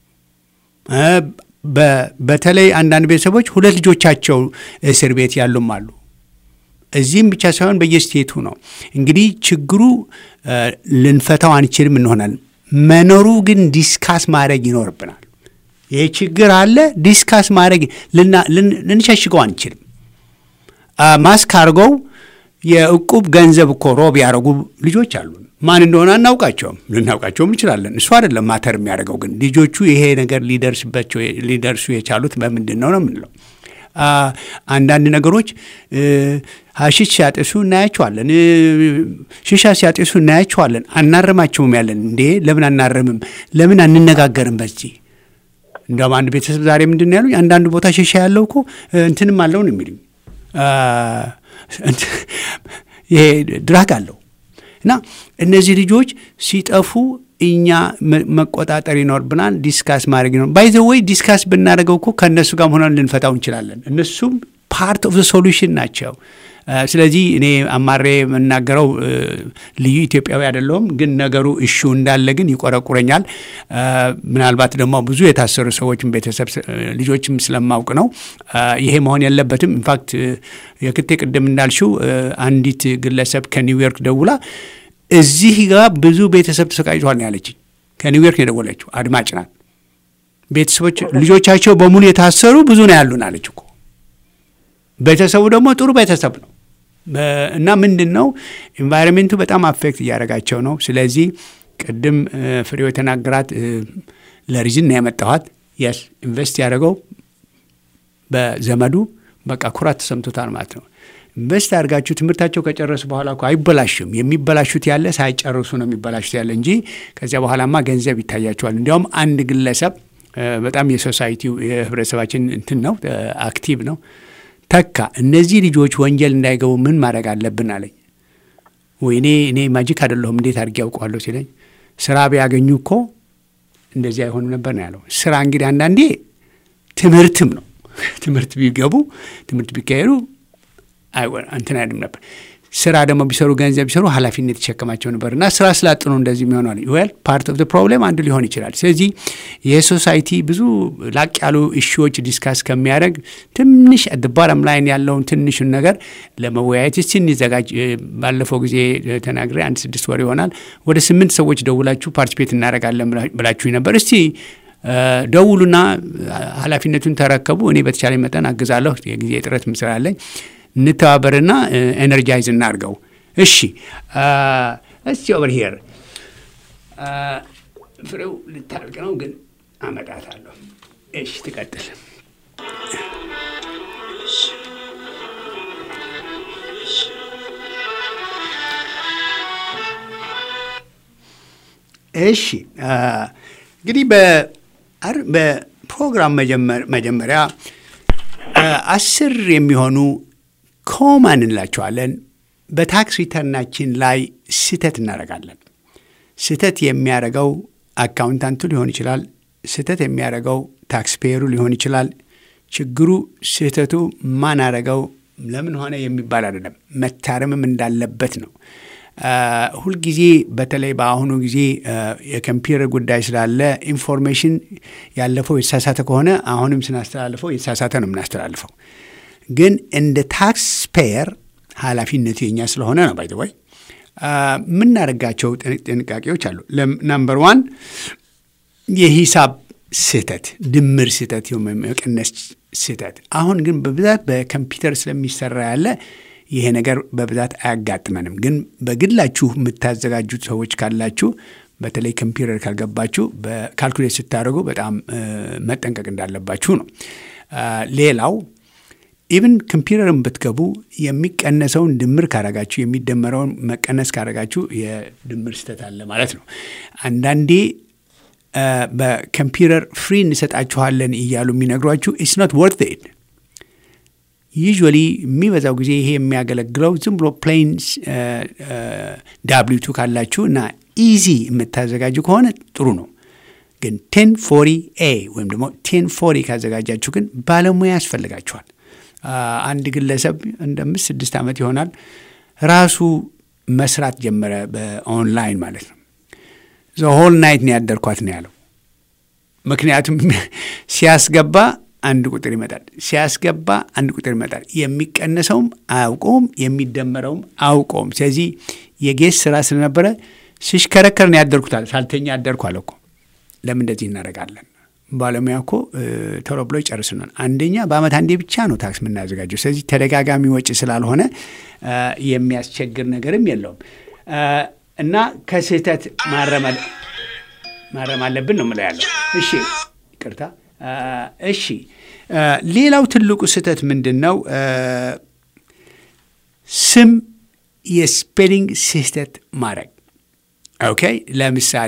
በተለይ አንዳንድ ቤተሰቦች ሁለት ልጆቻቸው እስር ቤት ያሉም አሉ። እዚህም ብቻ ሳይሆን በየስቴቱ ነው። እንግዲህ ችግሩ ልንፈታው አንችልም እንሆናል። መኖሩ ግን ዲስካስ ማድረግ ይኖርብናል። ይህ ችግር አለ፣ ዲስካስ ማድረግ ልንሸሽገው አንችልም። ማስክ አድርገው የእቁብ ገንዘብ እኮ ሮብ ያደረጉ ልጆች አሉ። ማን እንደሆነ አናውቃቸውም፣ ልናውቃቸውም እንችላለን። እሱ አይደለም ማተር የሚያደርገው ግን ልጆቹ ይሄ ነገር ሊደርስባቸው ሊደርሱ የቻሉት በምንድን ነው ነው የምንለው አንዳንድ ነገሮች ሀሺሽ ሲያጤሱ እናያቸዋለን። ሽሻ ሲያጤሱ እናያቸዋለን። አናርማቸውም ያለን እንዴ ለምን አናርምም? ለምን አንነጋገርም? በዚህ እንዲያውም አንድ ቤተሰብ ዛሬ ምንድን ነው ያሉኝ፣ አንዳንድ ቦታ ሽሻ ያለው እኮ እንትንም አለው ነው የሚሉኝ። ይሄ ድራግ አለው እና እነዚህ ልጆች ሲጠፉ እኛ መቆጣጠር ይኖርብናል። ዲስካስ ማድረግ ይኖር ባይዘ ወይ ዲስካስ ብናደርገው እኮ ከእነሱ ጋር ሆነን ልንፈታው እንችላለን። እነሱም ፓርት ኦፍ ሶሉሽን ናቸው። ስለዚህ እኔ አማሬ የምናገረው ልዩ ኢትዮጵያዊ አይደለሁም፣ ግን ነገሩ እሹ እንዳለ ግን ይቆረቁረኛል። ምናልባት ደግሞ ብዙ የታሰሩ ሰዎችም ቤተሰብ ልጆችም ስለማውቅ ነው። ይሄ መሆን የለበትም። ኢንፋክት የክቴ ቅድም እንዳልሽው አንዲት ግለሰብ ከኒውዮርክ ደውላ እዚህ ጋር ብዙ ቤተሰብ ተሰቃይቷል ነው ያለችኝ። ከኒውዮርክ የደወለችው አድማጭ ናት። ቤተሰቦች ልጆቻቸው በሙሉ የታሰሩ ብዙ ነው ያሉን አለች እኮ። ቤተሰቡ ደግሞ ጥሩ ቤተሰብ ነው እና ምንድን ነው ኤንቫይሮንሜንቱ በጣም አፌክት እያደረጋቸው ነው። ስለዚህ ቅድም ፍሬው የተናገራት ለሪዝን ነው ያመጣኋት። የስ ኢንቨስት ያደረገው በዘመዱ በቃ ኩራት ተሰምቶታል ማለት ነው። ኢንቨስት አድርጋችሁ ትምህርታቸው ከጨረሱ በኋላ እኮ አይበላሽም። የሚበላሹት ያለ ሳይጨርሱ ነው የሚበላሹት ያለ እንጂ ከዚያ በኋላማ ገንዘብ ይታያቸዋል። እንዲያውም አንድ ግለሰብ በጣም የሶሳይቲው የህብረተሰባችን እንትን ነው አክቲቭ ነው ተካ እነዚህ ልጆች ወንጀል እንዳይገቡ ምን ማድረግ አለብን አለኝ። ወይኔ እኔ ማጂክ አይደለሁም እንዴት አድርጌ ያውቀዋለሁ ሲለኝ ስራ ቢያገኙ እኮ እንደዚህ አይሆንም ነበር ነው ያለው። ስራ እንግዲህ አንዳንዴ ትምህርትም ነው። ትምህርት ቢገቡ ትምህርት ቢካሄዱ እንትን አይልም ነበር። ስራ ደግሞ ቢሰሩ ገንዘብ ቢሰሩ ኃላፊነት ይሸከማቸው ነበር እና ስራ ስላጡ ነው እንደዚህ የሚሆነው። ዌል ፓርት ኦፍ ፕሮብሌም አንዱ ሊሆን ይችላል። ስለዚህ ይህ ሶሳይቲ ብዙ ላቅ ያሉ እሺዎች ዲስካስ ከሚያደርግ ትንሽ ባረም ላይን ያለውን ትንሹን ነገር ለመወያየት እስቲ እንዘጋጅ። ባለፈው ጊዜ ተናግሬ አንድ ስድስት ወር ይሆናል ወደ ስምንት ሰዎች ደውላችሁ ፓርቲፔት እናደርጋለን ብላችሁ ነበር። እስቲ ደውሉና ኃላፊነቱን ተረከቡ። እኔ በተቻለ መጠን አግዛለሁ። የጊዜ እጥረት ምስላለኝ እንተባበርና ኤነርጃይዝ እናድርገው። እሺ እስቲ ኦቨር ሂር ፍሬው ልታልቅ ነው ግን አመጣታለሁ። እሺ ትቀጥል። እሺ እንግዲህ በፕሮግራም መጀመሪያ አስር የሚሆኑ ኮማን እንላቸዋለን። በታክስ ሪተርናችን ላይ ስህተት እናደርጋለን። ስህተት የሚያደርገው አካውንታንቱ ሊሆን ይችላል። ስህተት የሚያደርገው ታክስ ፔየሩ ሊሆን ይችላል። ችግሩ ስህተቱ ማን አደረገው፣ ለምን ሆነ የሚባል አይደለም። መታረምም እንዳለበት ነው። ሁልጊዜ በተለይ በአሁኑ ጊዜ የኮምፒውተር ጉዳይ ስላለ ኢንፎርሜሽን ያለፈው የተሳሳተ ከሆነ አሁንም ስናስተላልፈው የተሳሳተ ነው የምናስተላልፈው። ግን እንደ ታክስ ፔየር ኃላፊነቱ የኛ ስለሆነ ነው። ባይ ወይ የምናደርጋቸው ጥንቃቄዎች አሉ። ናምበር ዋን የሂሳብ ስህተት፣ ድምር ስህተት፣ መቀነስ ስህተት። አሁን ግን በብዛት በኮምፒውተር ስለሚሰራ ያለ ይሄ ነገር በብዛት አያጋጥመንም። ግን በግላችሁ የምታዘጋጁት ሰዎች ካላችሁ በተለይ ኮምፒውተር ካልገባችሁ በካልኩሌት ስታደርጉ በጣም መጠንቀቅ እንዳለባችሁ ነው። ሌላው ኢቭን ኮምፒውተርን ብትገቡ የሚቀነሰውን ድምር ካረጋችሁ የሚደመረውን መቀነስ ካረጋችሁ የድምር ስህተት አለ ማለት ነው። አንዳንዴ በኮምፒውተር ፍሪ እንሰጣችኋለን እያሉ የሚነግሯችሁ ኢትስ ኖት ወርት ኢት ዩዥዋሊ የሚበዛው ጊዜ ይሄ የሚያገለግለው ዝም ብሎ ፕሌን ዳብሊቱ ካላችሁ እና ኢዚ የምታዘጋጁ ከሆነ ጥሩ ነው። ግን ቴን ፎሪ ኤ ወይም ደግሞ ቴን ፎሪ ካዘጋጃችሁ ግን ባለሙያ ያስፈልጋችኋል። አንድ ግለሰብ እንደ አምስት ስድስት ዓመት ይሆናል ራሱ መስራት ጀመረ፣ በኦንላይን ማለት ነው። ሆል ናይት ነው ያደርኳት ነው ያለው። ምክንያቱም ሲያስገባ አንድ ቁጥር ይመጣል፣ ሲያስገባ አንድ ቁጥር ይመጣል። የሚቀነሰውም አያውቀውም፣ የሚደመረውም አያውቀውም። ስለዚህ የጌስ ስራ ስለነበረ ሲሽከረከር ነው ያደርኩታል። ሳልተኛ ያደርኩ አለ እኮ። ለምን እንደዚህ እናደርጋለን? ባለሙያ እኮ ቶሎ ብሎ ይጨርስናል። አንደኛ በአመት አንዴ ብቻ ነው ታክስ የምናዘጋጀው። ስለዚህ ተደጋጋሚ ወጪ ስላልሆነ የሚያስቸግር ነገርም የለውም እና ከስህተት ማረም አለብን ነው የምለው ያለው። እሺ ይቅርታ። እሺ ሌላው ትልቁ ስህተት ምንድን ነው? ስም የስፔሊንግ ስህተት ማድረግ። ኦኬ ለምሳሌ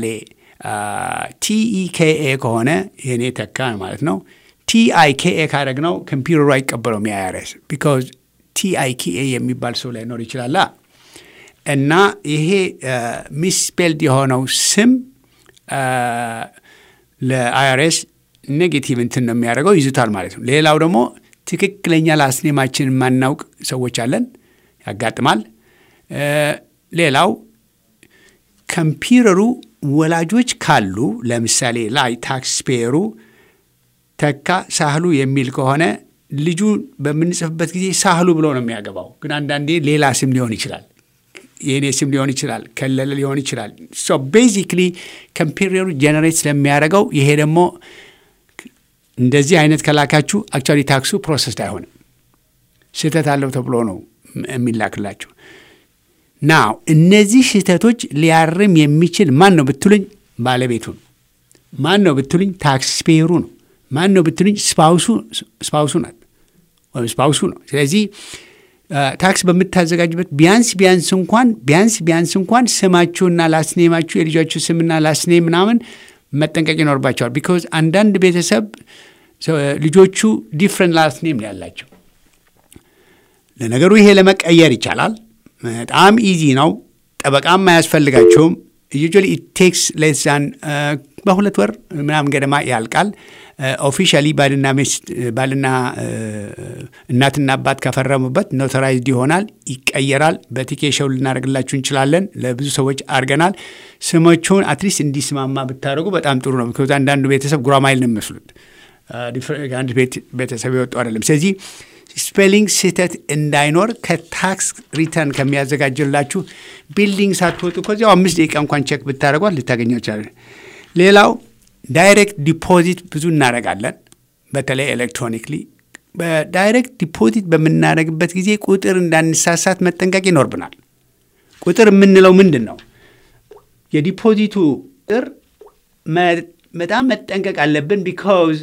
ቲኢኬኤ ከሆነ የኔ ተካ ማለት ነው። ቲአይኬኤ ካደረግ ነው ኮምፒውተሩ አይቀበለውም የአይአርኤስ ቢካዝ ቲአይኬኤ የሚባል ሰው ላይኖር ይችላላ እና ይሄ ሚስፔልድ የሆነው ስም ለአይአርኤስ ኔጌቲቭ እንትን ነው የሚያደርገው ይዙታል ማለት ነው። ሌላው ደግሞ ትክክለኛ ላስኔማችን የማናውቅ ሰዎች አለን፣ ያጋጥማል። ሌላው ኮምፒውተሩ ወላጆች ካሉ ለምሳሌ ላይ ታክስ ፔየሩ ተካ ሳህሉ የሚል ከሆነ ልጁ በምንጽፍበት ጊዜ ሳህሉ ብሎ ነው የሚያገባው። ግን አንዳንዴ ሌላ ስም ሊሆን ይችላል፣ የእኔ ስም ሊሆን ይችላል፣ ከለለ ሊሆን ይችላል። ሶ ቤዚክሊ ኮምፒውተሩ ጀነሬት ስለሚያደርገው ይሄ ደግሞ እንደዚህ አይነት ከላካችሁ አክቹዋሊ ታክሱ ፕሮሰስድ አይሆንም። ስህተት አለው ተብሎ ነው የሚላክላችሁ። ናው እነዚህ ስህተቶች ሊያርም የሚችል ማን ነው ብትሉኝ፣ ባለቤቱ ነው። ማን ነው ብትሉኝ፣ ታክስ ፔየሩ ነው። ማን ነው ብትሉኝ፣ ስፓውሱ ናት ወይም ስፓውሱ ነው። ስለዚህ ታክስ በምታዘጋጅበት ቢያንስ ቢያንስ እንኳን ቢያንስ ቢያንስ እንኳን ስማችሁና ላስኔማችሁ የልጃችሁ ስምና ላስኔም ምናምን መጠንቀቅ ይኖርባቸዋል። ቢኮዝ አንዳንድ ቤተሰብ ልጆቹ ዲፍረንት ላስኔም ነው ያላቸው። ለነገሩ ይሄ ለመቀየር ይቻላል። በጣም ኢዚ ነው። ጠበቃም አያስፈልጋችሁም። ዩጁዋሊ ኢት ቴክስ ሌስ ዛን በሁለት ወር ምናምን ገደማ ያልቃል። ኦፊሻሊ ባልና ሚስት ባልና እናትና አባት ከፈረሙበት ኖተራይዝድ ይሆናል፣ ይቀየራል። በቲኬሽው ልናደርግላችሁ እንችላለን። ለብዙ ሰዎች አድርገናል። ስሞቹን አትሊስት እንዲስማማ ብታደርጉ በጣም ጥሩ ነው። ምክንያቱ አንዳንዱ ቤተሰብ ጉራማይል ነው የሚመስሉት አንድ ቤተሰብ የወጡ አይደለም። ስለዚህ ስፔሊንግ ስህተት እንዳይኖር ከታክስ ሪተርን ከሚያዘጋጅላችሁ ቢልዲንግ ሳትወጡ ከዚያው አምስት ደቂቃ እንኳን ቼክ ብታደርጓት ልታገኘው ይችላለን። ሌላው ዳይሬክት ዲፖዚት ብዙ እናደርጋለን፣ በተለይ ኤሌክትሮኒክሊ። በዳይሬክት ዲፖዚት በምናደርግበት ጊዜ ቁጥር እንዳንሳሳት መጠንቀቅ ይኖርብናል። ቁጥር የምንለው ምንድን ነው? የዲፖዚቱ ቁጥር በጣም መጠንቀቅ አለብን። ቢካውዝ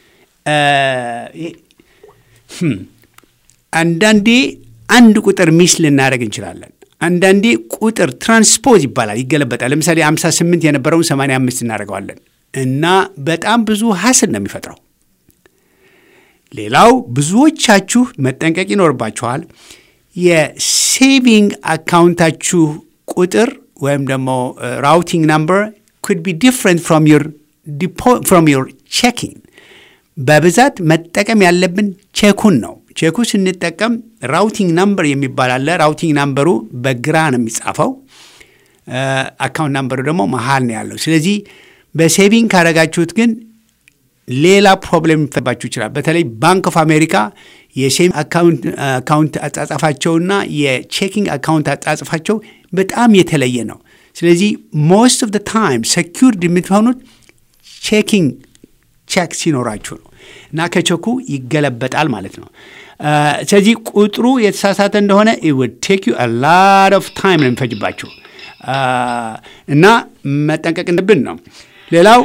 አንዳንዴ አንድ ቁጥር ሚስ ልናደርግ እንችላለን። አንዳንዴ ቁጥር ትራንስፖዝ ይባላል፣ ይገለበጣል። ለምሳሌ 58 የነበረውን 85 እናደርገዋለን እና በጣም ብዙ ሀስል ነው የሚፈጥረው። ሌላው ብዙዎቻችሁ መጠንቀቅ ይኖርባችኋል። የሴቪንግ አካውንታችሁ ቁጥር ወይም ደግሞ ራውቲንግ ናምበር ኩድ ቢ ዲፍረንት ፍሮም ዮር ቼኪንግ። በብዛት መጠቀም ያለብን ቼኩን ነው። ቼኩ ስንጠቀም ራውቲንግ ናምበር የሚባል አለ። ራውቲንግ ናምበሩ በግራ ነው የሚጻፈው፣ አካውንት ናምበሩ ደግሞ መሀል ነው ያለው። ስለዚህ በሴቪንግ ካረጋችሁት ግን ሌላ ፕሮብሌም ሊፈባችሁ ይችላል። በተለይ ባንክ ኦፍ አሜሪካ የሴቪንግ አካውንት አጻጻፋቸውና የቼኪንግ አካውንት አጻጻፋቸው በጣም የተለየ ነው። ስለዚህ ሞስት ኦፍ ታይም ሰኪርድ የምትሆኑት ቼኪንግ ቼክ ሲኖራችሁ ነው እና ከቼኩ ይገለበጣል ማለት ነው። ስለዚህ ቁጥሩ የተሳሳተ እንደሆነ ውድ ቴክ ዩ ላድ ኦፍ ታይም ነው የሚፈጅባችሁ እና መጠንቀቅ እንድብን ነው። ሌላው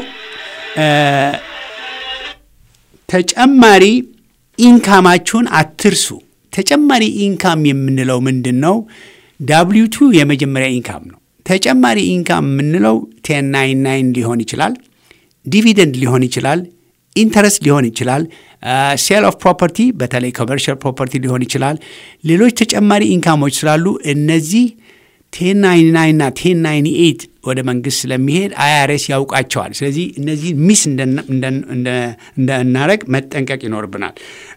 ተጨማሪ ኢንካማችሁን አትርሱ። ተጨማሪ ኢንካም የምንለው ምንድን ነው? ዳብሊው ቱ የመጀመሪያ ኢንካም ነው። ተጨማሪ ኢንካም የምንለው ቴን ናይን ናይን ሊሆን ይችላል፣ ዲቪደንድ ሊሆን ይችላል፣ ኢንተረስት ሊሆን ይችላል፣ ሴል ኦፍ ፕሮፐርቲ በተለይ ኮመርሻል ፕሮፐርቲ ሊሆን ይችላል። ሌሎች ተጨማሪ ኢንካሞች ስላሉ እነዚህ ቴን ናይን ናይን እና ቴን ናይን ኤይት ወደ መንግስት ስለሚሄድ አይአርኤስ ያውቃቸዋል። ስለዚህ እነዚህ ሚስ እንዳናረግ መጠንቀቅ ይኖርብናል።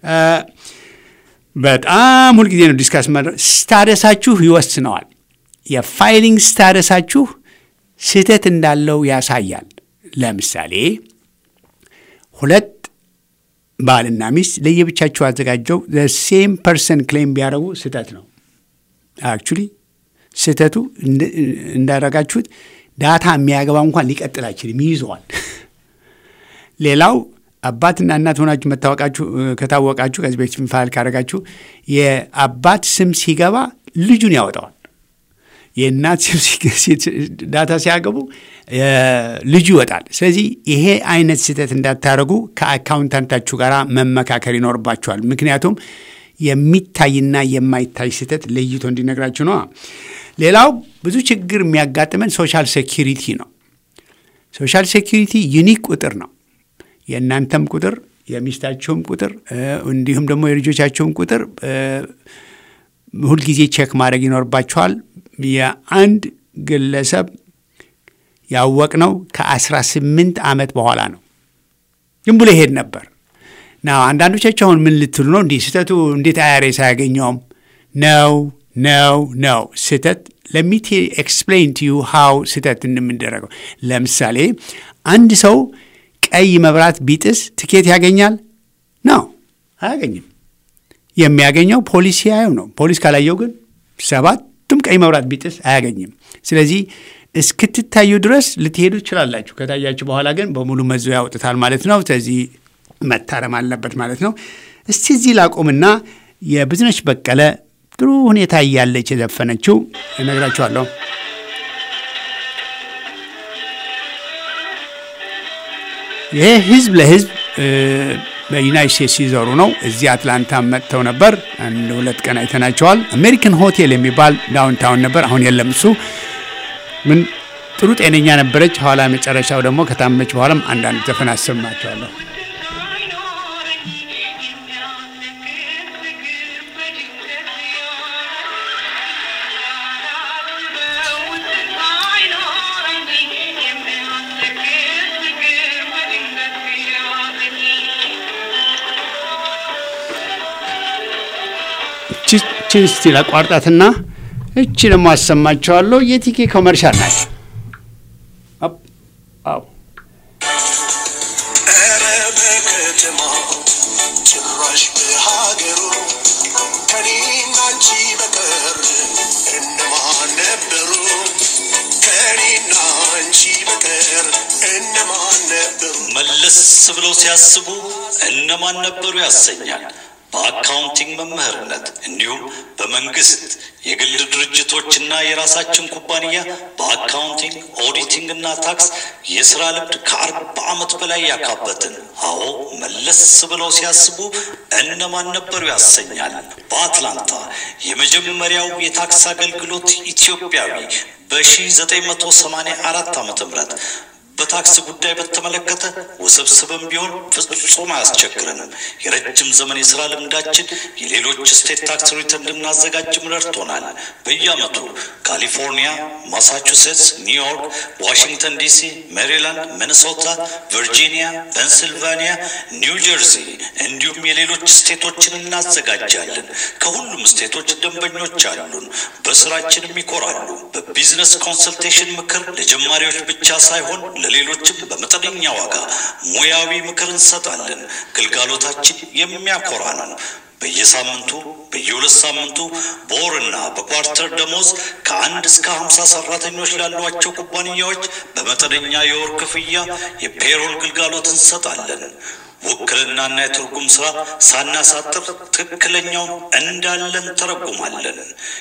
በጣም ሁልጊዜ ነው ዲስካስ ስታደሳችሁ ይወስነዋል። የፋይሊንግ ስታደሳችሁ ስህተት እንዳለው ያሳያል። ለምሳሌ ሁለት ባልና ሚስት ለየብቻችሁ አዘጋጀው ሴም ፐርሰን ክሌም ቢያደርጉ ስህተት ነው። አክቹሊ ስህተቱ እንዳደረጋችሁት ዳታ የሚያገባ እንኳን ሊቀጥል አይችልም፣ ይይዘዋል። ሌላው አባትና እናት ሆናችሁ መታወቃችሁ ከታወቃችሁ ከዚህ በፊት ፋይል ካደረጋችሁ የአባት ስም ሲገባ ልጁን ያወጣዋል። የእናት ስም ዳታ ሲያገቡ ልጁ ይወጣል። ስለዚህ ይሄ አይነት ስህተት እንዳታደርጉ ከአካውንታንታችሁ ጋር መመካከር ይኖርባችኋል። ምክንያቱም የሚታይና የማይታይ ስህተት ለይቶ እንዲነግራችሁ ነው። ሌላው ብዙ ችግር የሚያጋጥመን ሶሻል ሴኪሪቲ ነው። ሶሻል ሴኪሪቲ ዩኒክ ቁጥር ነው። የእናንተም ቁጥር የሚስታቸውም ቁጥር እንዲሁም ደግሞ የልጆቻቸውም ቁጥር ሁልጊዜ ቼክ ማድረግ ይኖርባቸዋል። የአንድ ግለሰብ ያወቅነው ከ18 ዓመት በኋላ ነው። ዝም ብሎ ይሄድ ነበር ና አንዳንዶቻቸው አሁን ምን ልትሉ ነው? እንዲህ ስህተቱ እንዴት አይአርኤስ አያገኘውም? ነው ነው ነው ስህተት ለሚት ኤክስፕሌን ቱ ዩ ሃው ስህተት እንደምንደረገው። ለምሳሌ አንድ ሰው ቀይ መብራት ቢጥስ ትኬት ያገኛል? ነው አያገኝም። የሚያገኘው ፖሊስ ሲያየው ነው። ፖሊስ ካላየው ግን ሰባቱም ቀይ መብራት ቢጥስ አያገኝም። ስለዚህ እስክትታዩ ድረስ ልትሄዱ ትችላላችሁ። ከታያችሁ በኋላ ግን በሙሉ መዞ ያውጥታል ማለት ነው። ስለዚህ መታረም አለበት ማለት ነው። እስቲ እዚህ ላቁምና የብዝነች በቀለ ጥሩ ሁኔታ እያለች የዘፈነችው እነግራችኋለሁ። ይሄ ህዝብ ለህዝብ በዩናይት ስቴትስ ሲዞሩ ነው። እዚህ አትላንታ መጥተው ነበር። አንድ ሁለት ቀን አይተናቸዋል። አሜሪካን ሆቴል የሚባል ዳውንታውን ነበር። አሁን የለም እሱ። ምን ጥሩ ጤነኛ ነበረች። ኋላ መጨረሻው ደግሞ ከታመች በኋላም አንዳንድ ዘፈን አሰማቸዋለሁ። እችን እስቲ ላቋርጣትና እቺ ደግሞ አሰማችኋለሁ። የቲኬ ኮመርሻል ናት። አፕ፣ አዎ ኧረ በከተማው ጭራሽ በሀገሩ ከኔና አንቺ በቀር እነማን ነበሩ? ከኔና አንቺ በቀር እነማን ነበሩ? መለስ ብለው ሲያስቡ እነማን ነበሩ ያሰኛል። በአካውንቲንግ መምህርነት እንዲሁም በመንግስት የግል ድርጅቶችና የራሳችን ኩባንያ በአካውንቲንግ ኦዲቲንግ እና ታክስ የስራ ልምድ ከአርባ ዓመት በላይ ያካበትን። አዎ መለስ ብለው ሲያስቡ እነማን ነበሩ ያሰኛል። በአትላንታ የመጀመሪያው የታክስ አገልግሎት ኢትዮጵያዊ በ1984 ዓ ም በታክስ ጉዳይ በተመለከተ ውስብስብም ቢሆን ፍጹም አያስቸግረንም። የረጅም ዘመን የስራ ልምዳችን የሌሎች ስቴት ታክስ ሪተርን እንድናዘጋጅም ረድቶናል። በየዓመቱ ካሊፎርኒያ፣ ማሳቹሴትስ፣ ኒውዮርክ፣ ዋሽንግተን ዲሲ፣ ሜሪላንድ፣ ሚኒሶታ፣ ቨርጂኒያ፣ ፔንስልቫኒያ፣ ኒው ጀርዚ እንዲሁም የሌሎች ስቴቶችን እናዘጋጃለን። ከሁሉም ስቴቶች ደንበኞች አሉን። በስራችንም ይኮራሉ። በቢዝነስ ኮንሰልቴሽን ምክር ለጀማሪዎች ብቻ ሳይሆን ለሌሎችም በመጠነኛ ዋጋ ሙያዊ ምክር እንሰጣለን። ግልጋሎታችን የሚያኮራ ነው። በየሳምንቱ በየሁለት ሳምንቱ በወርና በኳርተር ደሞዝ ከአንድ እስከ ሀምሳ ሰራተኞች ላሏቸው ኩባንያዎች በመጠነኛ የወር ክፍያ የፔሮል ግልጋሎት እንሰጣለን። ውክልናና የትርጉም ስራ ሳናሳጥር ትክክለኛውን እንዳለን ተረጉማለን።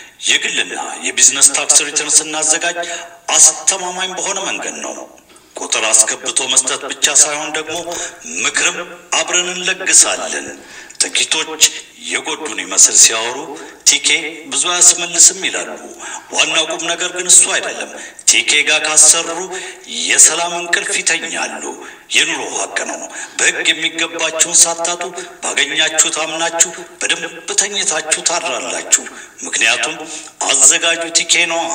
የግልና የቢዝነስ ታክስ ሪተርን ስናዘጋጅ አስተማማኝ በሆነ መንገድ ነው። ቁጥር አስገብቶ መስጠት ብቻ ሳይሆን ደግሞ ምክርም አብረን እንለግሳለን። ጥቂቶች የጎዱን ይመስል ሲያወሩ ቲኬ ብዙ አያስመልስም ይላሉ። ዋናው ቁም ነገር ግን እሱ አይደለም። ቲኬ ጋር ካሰሩ የሰላም እንቅልፍ ይተኛሉ። የኑሮ ሀቅ ነው። በሕግ የሚገባችሁን ሳታጡ ባገኛችሁት አምናችሁ በደንብ ተኝታችሁ ታድራላችሁ። ምክንያቱም አዘጋጁ ቲኬ ነዋ።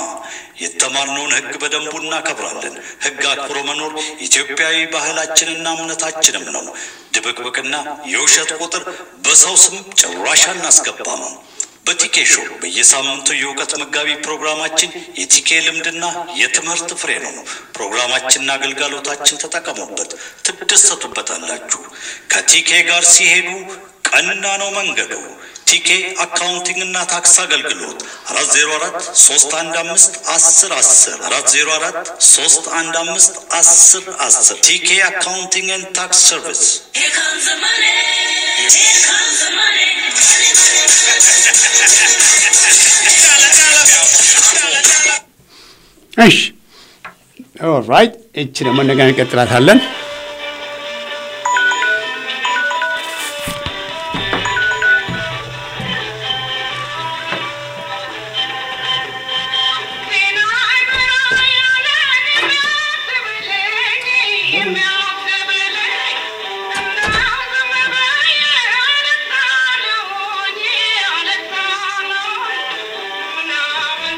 የተማርነውን ሕግ በደንቡ እናከብራለን። ሕግ አክብሮ መኖር ኢትዮጵያዊ ባህላችንና እምነታችንም ነው። ድብቅብቅና የውሸት ቁጥር በሰው ስም ጭራሽ አናስገባም። በቲኬ ሾው በየሳምንቱ የእውቀት መጋቢ ፕሮግራማችን የቲኬ ልምድና የትምህርት ፍሬ ነው። ፕሮግራማችንና አገልጋሎታችን ተጠቀሙበት፣ ትደሰቱበታላችሁ። ከቲኬ ጋር ሲሄዱ ቀና ነው መንገዱ። ቲኬ አካውንቲንግ እና ታክስ አገልግሎት አራት ዜሮ አራት ሶስት አንድ አምስት አስር አስር አራት ዜሮ አራት ሶስት አንድ አምስት አስር አስር ቲኬ አካውንቲንግ ኤንድ ታክስ ሰርቪስ እሺ ኦራይት። እቺ ደግሞ እንደገና እንቀጥላታለን።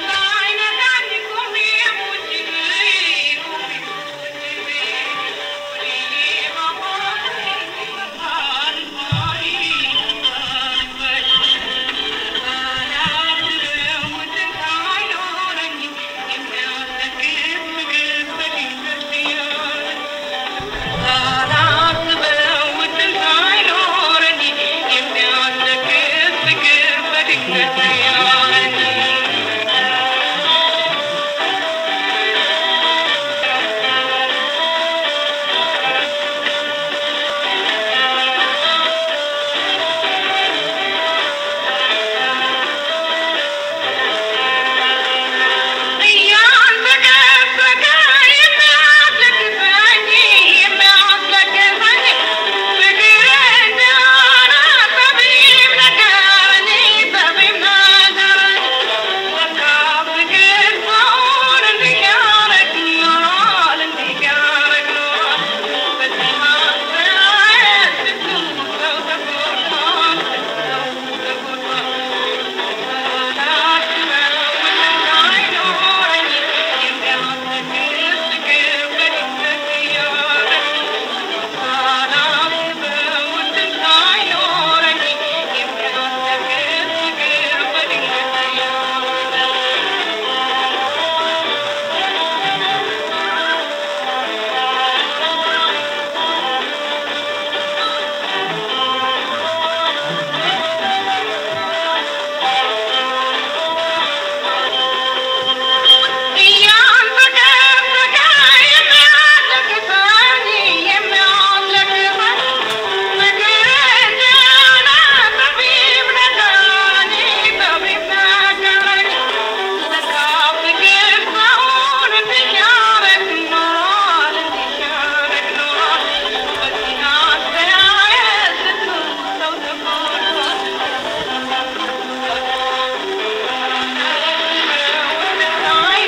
Thank you.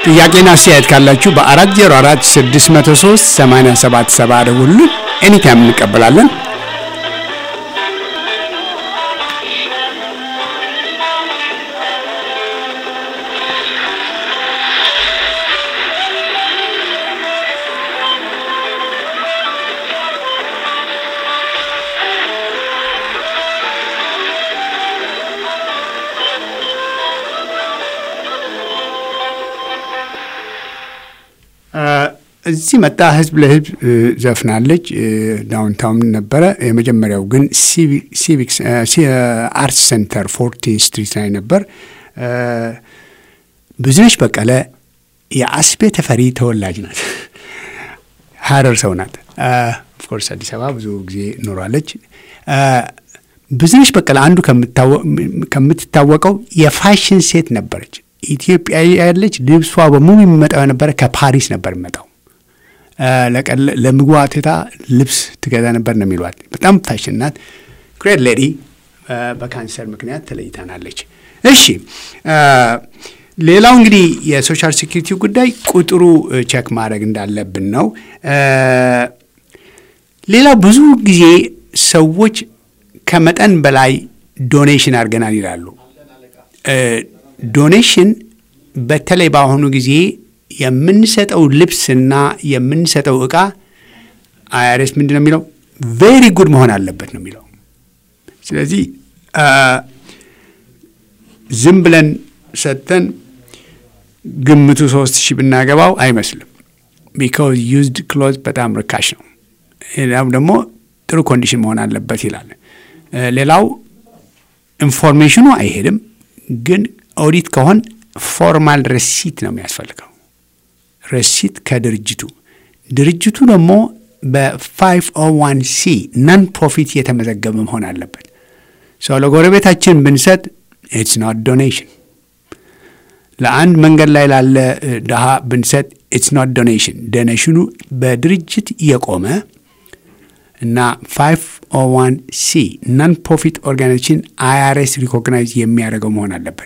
ጥያቄና አስተያየት ካላችሁ በ404 603 8770 ደውሉልን። ኤኒታይም እንቀበላለን። እዚህ መጣ ህዝብ ለህዝብ ዘፍናለች። ዳውንታውን ነበረ። የመጀመሪያው ግን ሲቪክስ አርት ሴንተር ፎርቲን ስትሪት ላይ ነበር። ብዙነሽ በቀለ የአስቤ ተፈሪ ተወላጅ ናት። ሀረር ሰው ናት። ኦፍኮርስ አዲስ አበባ ብዙ ጊዜ ኖሯለች። ብዙነሽ በቀለ አንዱ ከምትታወቀው የፋሽን ሴት ነበረች። ኢትዮጵያ ያለች ልብሷ በሙሉ የሚመጣው የነበረ ከፓሪስ ነበር የሚመጣው። ለምግቧ ትታ ልብስ ትገዛ ነበር ነው የሚሏት። በጣም ፋሽን ናት። ግሬት ሌዲ በካንሰር ምክንያት ተለይታናለች። እሺ ሌላው እንግዲህ የሶሻል ሴኪሪቲ ጉዳይ ቁጥሩ ቼክ ማድረግ እንዳለብን ነው። ሌላው ብዙ ጊዜ ሰዎች ከመጠን በላይ ዶኔሽን አድርገናል ይላሉ። ዶኔሽን በተለይ በአሁኑ ጊዜ የምንሰጠው ልብስና የምንሰጠው እቃ አይአርኤስ ምንድን ነው የሚለው ቬሪ ጉድ መሆን አለበት ነው የሚለው። ስለዚህ ዝም ብለን ሰጥተን ግምቱ ሶስት ሺህ ብናገባው አይመስልም። ቢካዝ ዩዝድ ክሎዝ በጣም ርካሽ ነው። ሌላው ደግሞ ጥሩ ኮንዲሽን መሆን አለበት ይላል። ሌላው ኢንፎርሜሽኑ አይሄድም፣ ግን ኦዲት ከሆን ፎርማል ረሲት ነው የሚያስፈልገው። ረሲት ከድርጅቱ ድርጅቱ ደግሞ በ501 ሲ ናን ፕሮፊት የተመዘገበ መሆን አለበት። ሰው ለጎረቤታችን ብንሰጥ ኢትስ ኖት ዶኔሽን። ለአንድ መንገድ ላይ ላለ ድሃ ብንሰጥ ኢትስ ኖት ዶኔሽን። ዶኔሽኑ በድርጅት የቆመ እና 501 ሲ ናን ፕሮፊት ኦርጋናይዜሽን አይአርኤስ ሪኮግናይዝ የሚያደርገው መሆን አለበት።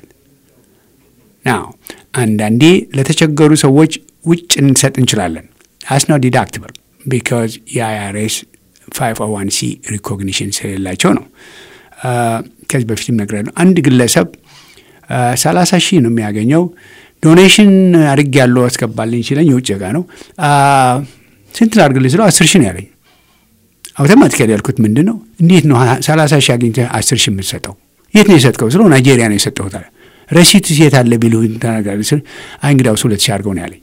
ናው አንዳንዴ ለተቸገሩ ሰዎች ውጭ እንሰጥ እንችላለን። አስ ነው ዲዳክትብል ቢካዝ የአይአርኤስ 501 ሲ ሪኮግኒሽን ስለሌላቸው ነው። ከዚህ በፊትም ነግሬያለሁ። አንድ ግለሰብ ሰላሳ ሺህ ነው የሚያገኘው። ዶኔሽን አድርግ ያለው አስገባልኝ ሲለኝ የውጭ ጋ ነው። ስንት ላድርግልኝ ስለው አስር ሺህ ነው ያለኝ። አውቶማቲካሊ ያልኩት ምንድን ነው እንዴት ነው ሰላሳ ሺህ አግኝተህ አስር ሺህ የምትሰጠው? የት ነው የሰጥከው ስለው ናይጄሪያ ነው የሰጠሁት አለ። ረሲት ሴት አለ ቢሉ ተናጋሪ ስል አይ እንግዲያውስ ሁለት ሺህ አድርገው ነው ያለኝ።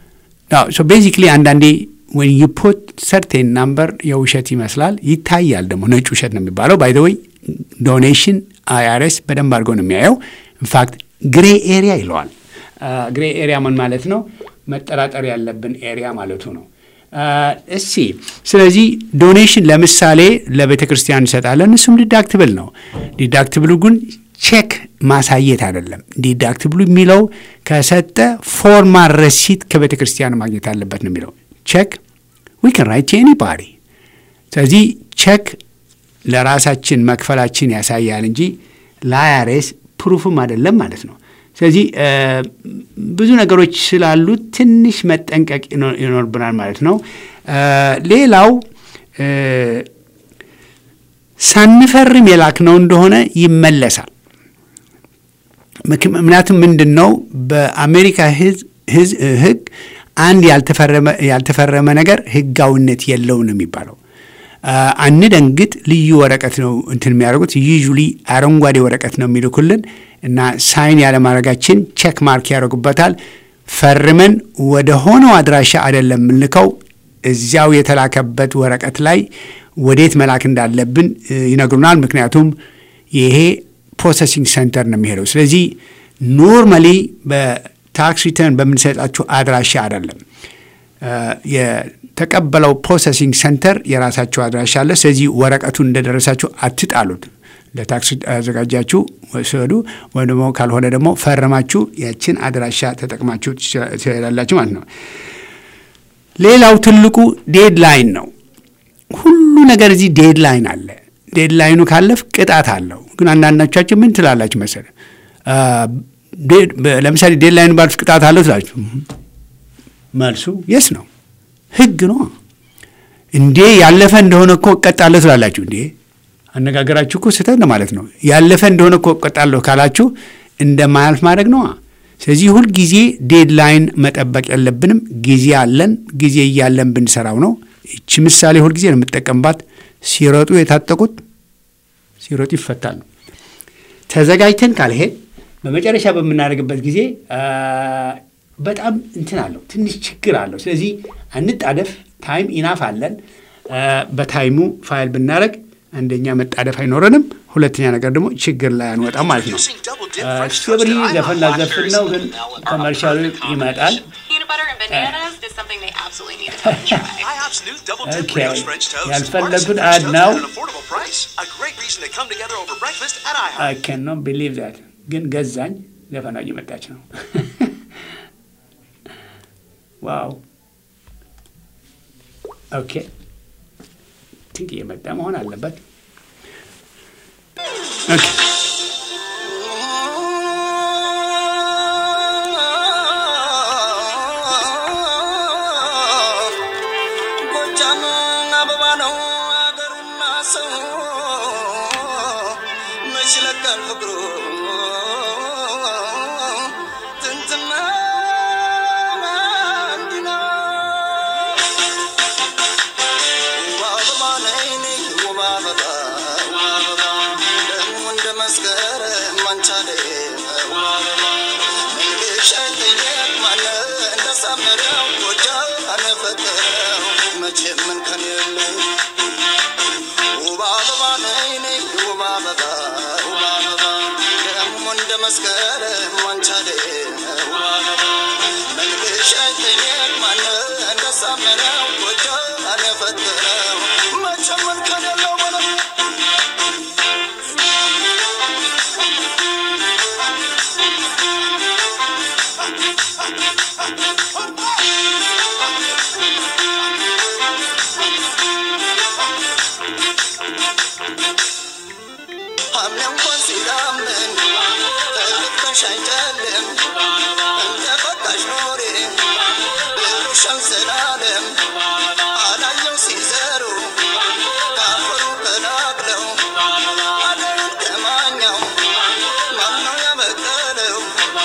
ቤዚክሊ አንዳንዴ ወን ዩ ፑት ሰርቴን ናምበር የውሸት ይመስላል፣ ይታያል ደግሞ ነጭ ውሸት ነው የሚባለው። ባይ ዘ ወይ ዶኔሽን አይአርኤስ በደንብ አድርገው ነው የሚያየው። ኢንፋክት ግሬ ኤሪያ ይለዋል። ግሬ ኤሪያ ምን ማለት ነው? መጠራጠር ያለብን ኤሪያ ማለቱ ነው። እሲ ስለዚህ ዶኔሽን ለምሳሌ ለቤተ ክርስቲያን እንሰጣለን። እሱም ዲዳክትብል ነው። ዲዳክትብሉ ግን ቼክ ማሳየት አይደለም። ዲዳክትብሉ የሚለው ከሰጠ ፎርማል ረሲት ከቤተ ክርስቲያን ማግኘት አለበት ነው የሚለው። ቼክ ዊ ከን ራይት ኤኒባዲ። ስለዚህ ቼክ ለራሳችን መክፈላችን ያሳያል እንጂ ለአይአርኤስ ፕሩፍም አይደለም ማለት ነው። ስለዚህ ብዙ ነገሮች ስላሉ ትንሽ መጠንቀቅ ይኖርብናል ማለት ነው። ሌላው ሳንፈርም የላክነው እንደሆነ ይመለሳል። ምክንያቱም ምንድን ነው በአሜሪካ ሕግ አንድ ያልተፈረመ ነገር ሕጋዊነት የለውም ነው የሚባለው። አንደንግጥ ልዩ ወረቀት ነው እንትን የሚያደርጉት ዩዥሊ አረንጓዴ ወረቀት ነው የሚልኩልን እና ሳይን ያለማድረጋችን ቼክ ማርክ ያደርጉበታል። ፈርመን ወደ ሆነው አድራሻ አይደለም የምንልከው እዚያው የተላከበት ወረቀት ላይ ወዴት መላክ እንዳለብን ይነግሩናል። ምክንያቱም ይሄ ፕሮሰሲንግ ሰንተር ነው የሚሄደው። ስለዚህ ኖርማሊ በታክስ ሪተርን በምንሰጣችሁ አድራሻ አይደለም የተቀበለው ፕሮሰሲንግ ሰንተር የራሳቸው አድራሻ አለ። ስለዚህ ወረቀቱን እንደደረሳችሁ አትጣሉት። ለታክስ አዘጋጃችሁ ወሰዱ፣ ወይም ደግሞ ካልሆነ ደግሞ ፈረማችሁ ያችን አድራሻ ተጠቅማችሁ ትችላላችሁ ማለት ነው። ሌላው ትልቁ ዴድላይን ነው። ሁሉ ነገር እዚህ ዴድላይን አለ። ዴድላይኑ ካለፍ ቅጣት አለው። ግን አንዳንዶቻችን ምን ትላላችሁ መሰለ ለምሳሌ ዴድላይን ባልፍ ቅጣት አለው ትላችሁ፣ መልሱ የስ ነው። ህግ ነው እንዴ። ያለፈ እንደሆነ እኮ እቀጣለሁ ትላላችሁ እንዴ። አነጋገራችሁ እኮ ስህተት ነው ማለት ነው። ያለፈ እንደሆነ እኮ እቀጣለሁ ካላችሁ እንደማያልፍ ማድረግ ነዋ። ስለዚህ ሁል ጊዜ ዴድላይን መጠበቅ የለብንም። ጊዜ አለን። ጊዜ እያለን ብንሰራው ነው። ይቺ ምሳሌ ሁል ጊዜ ነው የምጠቀምባት። ሲሮጡ የታጠቁት ሲሮጡ ይፈታል ነው። ተዘጋጅተን ካልሄድ በመጨረሻ በምናደርግበት ጊዜ በጣም እንትን አለው፣ ትንሽ ችግር አለው። ስለዚህ አንጣደፍ። ታይም ኢናፍ አለን። በታይሙ ፋይል ብናደረግ አንደኛ መጣደፍ አይኖረንም፣ ሁለተኛ ነገር ደግሞ ችግር ላይ አንወጣም ማለት ነው። ስቶብሪ ዘፈን ላዘፍን ነው፣ ግን ኮመርሻሉ ይመጣል። ያልፈለጉት አድ ነው። አይ ካንኖት ቢሊቭ ዛት ግን ገዛኝ። ዘፈኗ እየመጣች ነው። ዋው ኦኬ ቲንክ እየመጣ መሆን አለበት። ኦኬ ጎጃም አበባ ነው አገሩና ሰው መች ይለቃል ፍቅሩ ጥንትና እንዲና ውብ አበባ ነይ ነይ ውብ አበባ ውብ አበባ ደግሞ እንደ መስከረም አንቻለ ውብ አበባ እንግዲህ ሸኝት ማነ እንደሳመረው ጎጃም አነፈጠረው መቼም ምን ከን የለው ውብ አበባ ነይ ነይ ውብ አበባ ውብ አበባ ደግሞ እንደ መስከረም አንቻለ ውብ አበባ መልክሽ አይተኛል ማነ እንደሳመረው ጎጃም አነፈጠረው መቼም ምን ከን የለው በለው ሐምሌ እንኳን ሲዳምን ተልብተሽ አይጨልም እንደ ፈቃሽ ኖሬ ብሩሽን ስላለም አላየው ሲዘሩ ካፈሩ ቀላቅለው አደሩን ከማኛው ማነው ያበቀለው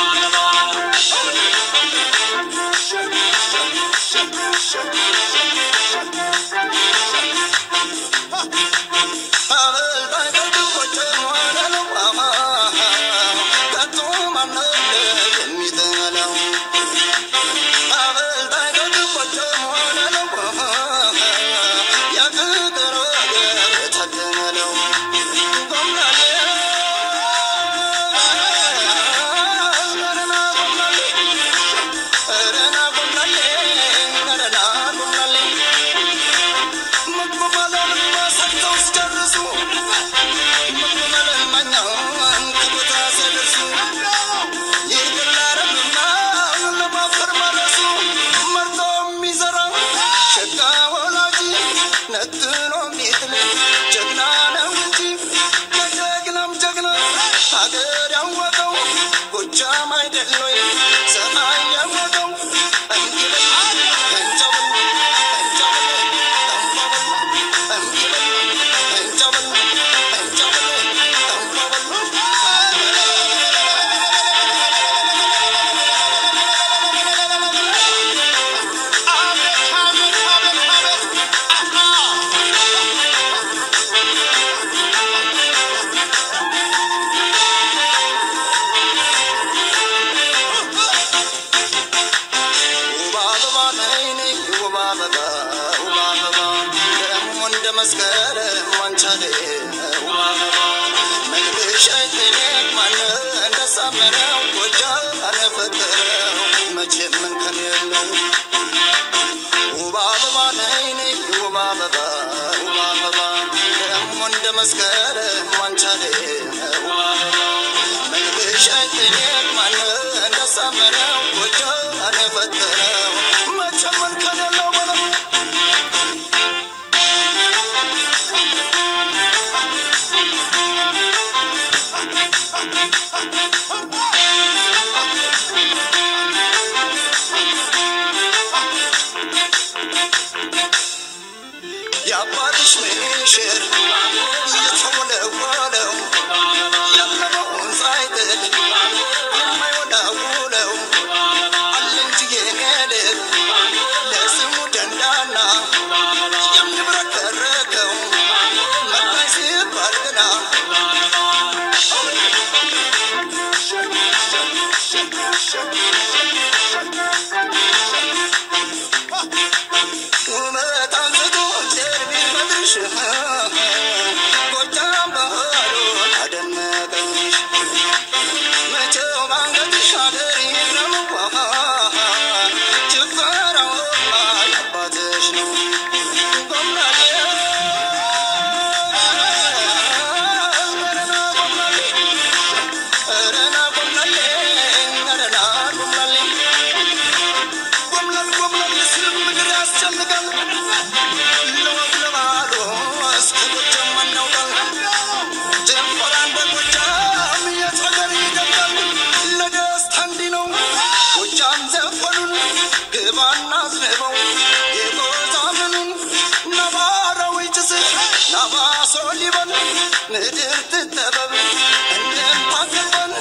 ሀገር ያወቀው ጎጃም አይደል ወይ ፀሐይ ያወቀው እንዲበል እንጨብል እንጨብል እንጨብል እንጨብል እንጨብል ውብ አበባ ነይ ነይ ውብ አበባ ውብ አበባ ደግሞ እንደ መስከረም አንቻሌ ውብ አበባ መልክሽ አይተኛል ማነ እንደሳመረው ጎጃም አነፈጠረው መቼም ምን ከን የለው ውብ አበባ ነይ ነይ ውብ አበባ ውብ አበባ ደግሞ እንደ መስከረም አንቻሌ ውብ አበባ መልክሽ አይተኛል ማነ እንደሳመረው ጎጃም አነፈጠረው መቼም ምን ከን የለው በለው ምሽር እየተወለወለው ያለመውን ሳይጥል የማይወላውለው አለ እንጂ የኔ ልብ ለስሙ ደንዳና የሚብረከረከው መጣኝ ሲባል ግና ውበት አንስቶ እግዚአብሔር ቢፈጥርሽ ጎጃም ባህሉ አደነቀሽ መቼው ባንገትሽ አገር ይግረምኳ ጭፈራውማ የአባትሽ ነው ጎምናሌ ረና ጎምናሌ ረና ጎምናሌ ጎምላል ጎምላል ሲል ምድር ያስጨንቃል ለወግ ለባህሉ እስከ ጎጃም አናውቃል ጀንበራ እንደ ጎጃም የት ሀገር ይደምቃል ለደስታ እንዲህ ነው ጎጃም ዘፈኑን ግባና አዝንበው የጎዛምኑን ነባራዊ ጭስሽ ናባሶ ሊበል ምድር ትጠበብ እንደምታገባን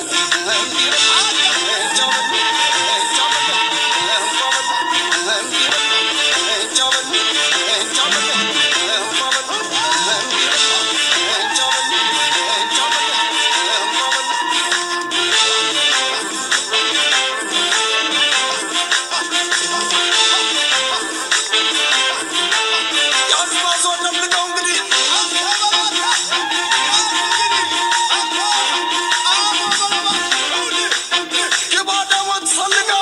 የአድማሶ ደብቀው እንግዲህ ግባ ደግሞ ትፈልገው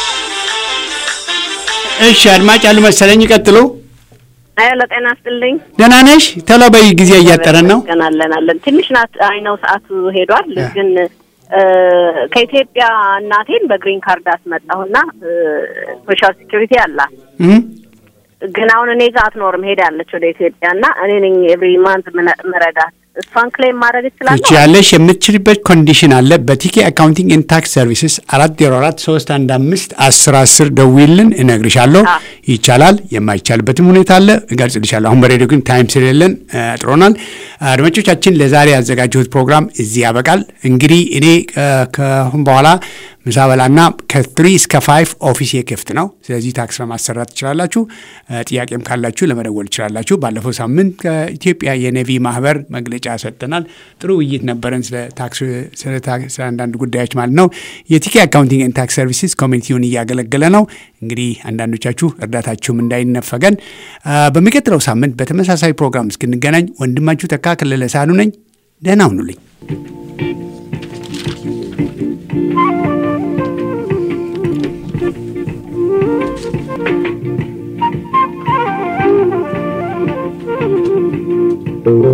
እሺ አድማጭ አሉ መሰለኝ ይቀጥሉ ሄሎ ጤና ይስጥልኝ። ደህና ነሽ ቶሎ በይ ጊዜ እያጠረን ነው አለን አለን ትንሽ ናት። አይ ነው ሰዓቱ ሄዷል። ግን እ፣ ከኢትዮጵያ እናቴን በግሪን ካርድ አስመጣሁና ሶሻል ሴኩሪቲ አላት። እም? ግን አሁን እኔ ጋር አትኖርም፣ ሄዳለች ወደ ኢትዮጵያ እና እኔ ነኝ ኤቭሪ ማንት ምረዳት። እሷን ክሌም ማድረግ እችላለሁ? ትችያለሽ። የምትችልበት ኮንዲሽን አለ። በቲኬ አካውንቲንግ ኤንድ ታክስ ሰርቪስስ አራት ዜሮ አራት ሶስት አንድ አምስት አስር አስር ደውይልን፣ እነግርሻለሁ። ይቻላል። የማይቻልበትም ሁኔታ አለ፣ እገልጽልሻለሁ። አሁን በሬዲዮ ግን ታይም ስለሌለን እ፣ አጥሮናል። አድማጮቻችን፣ ለዛሬ ያዘጋጀሁት ፕሮግራም እዚህ ያበቃል። እንግዲህ እኔ እ፣ ከአሁን በኋላ ምሳ በላና ከትሪ እስከ ፋይቭ ኦፊስ ክፍት ነው። ስለዚህ ታክስ ለማሰራት ትችላላችሁ። እ፣ ጥያቄም ካላችሁ ለመደወል ትችላላችሁ። ባለፈው ሳምንት ከኢትዮጵያ የኔቪ ማህበር መግለጫ ሰጥተናል። ጥሩ ውይይት ነበረን ስለ ታክስ ስለ ታክስ- ስለ አንዳንድ ጉዳዮች ማለት ነው። የቲኬ አካውንቲንግ ኤንድ ታክስ ሰርቪስስ ኮሚኒቲውን እያገለገለ ነው። እንግዲህ አንዳንዶቻችሁ እርዳታችሁም እንዳይነፈገን እ፣ በሚቀጥለው ሳምንት በተመሳሳይ ፕሮግራም እስክንገናኝ ወንድማችሁ ተካ ከለለ ሳሉ ነኝ። ደህና ሁኑልኝ። Thank you.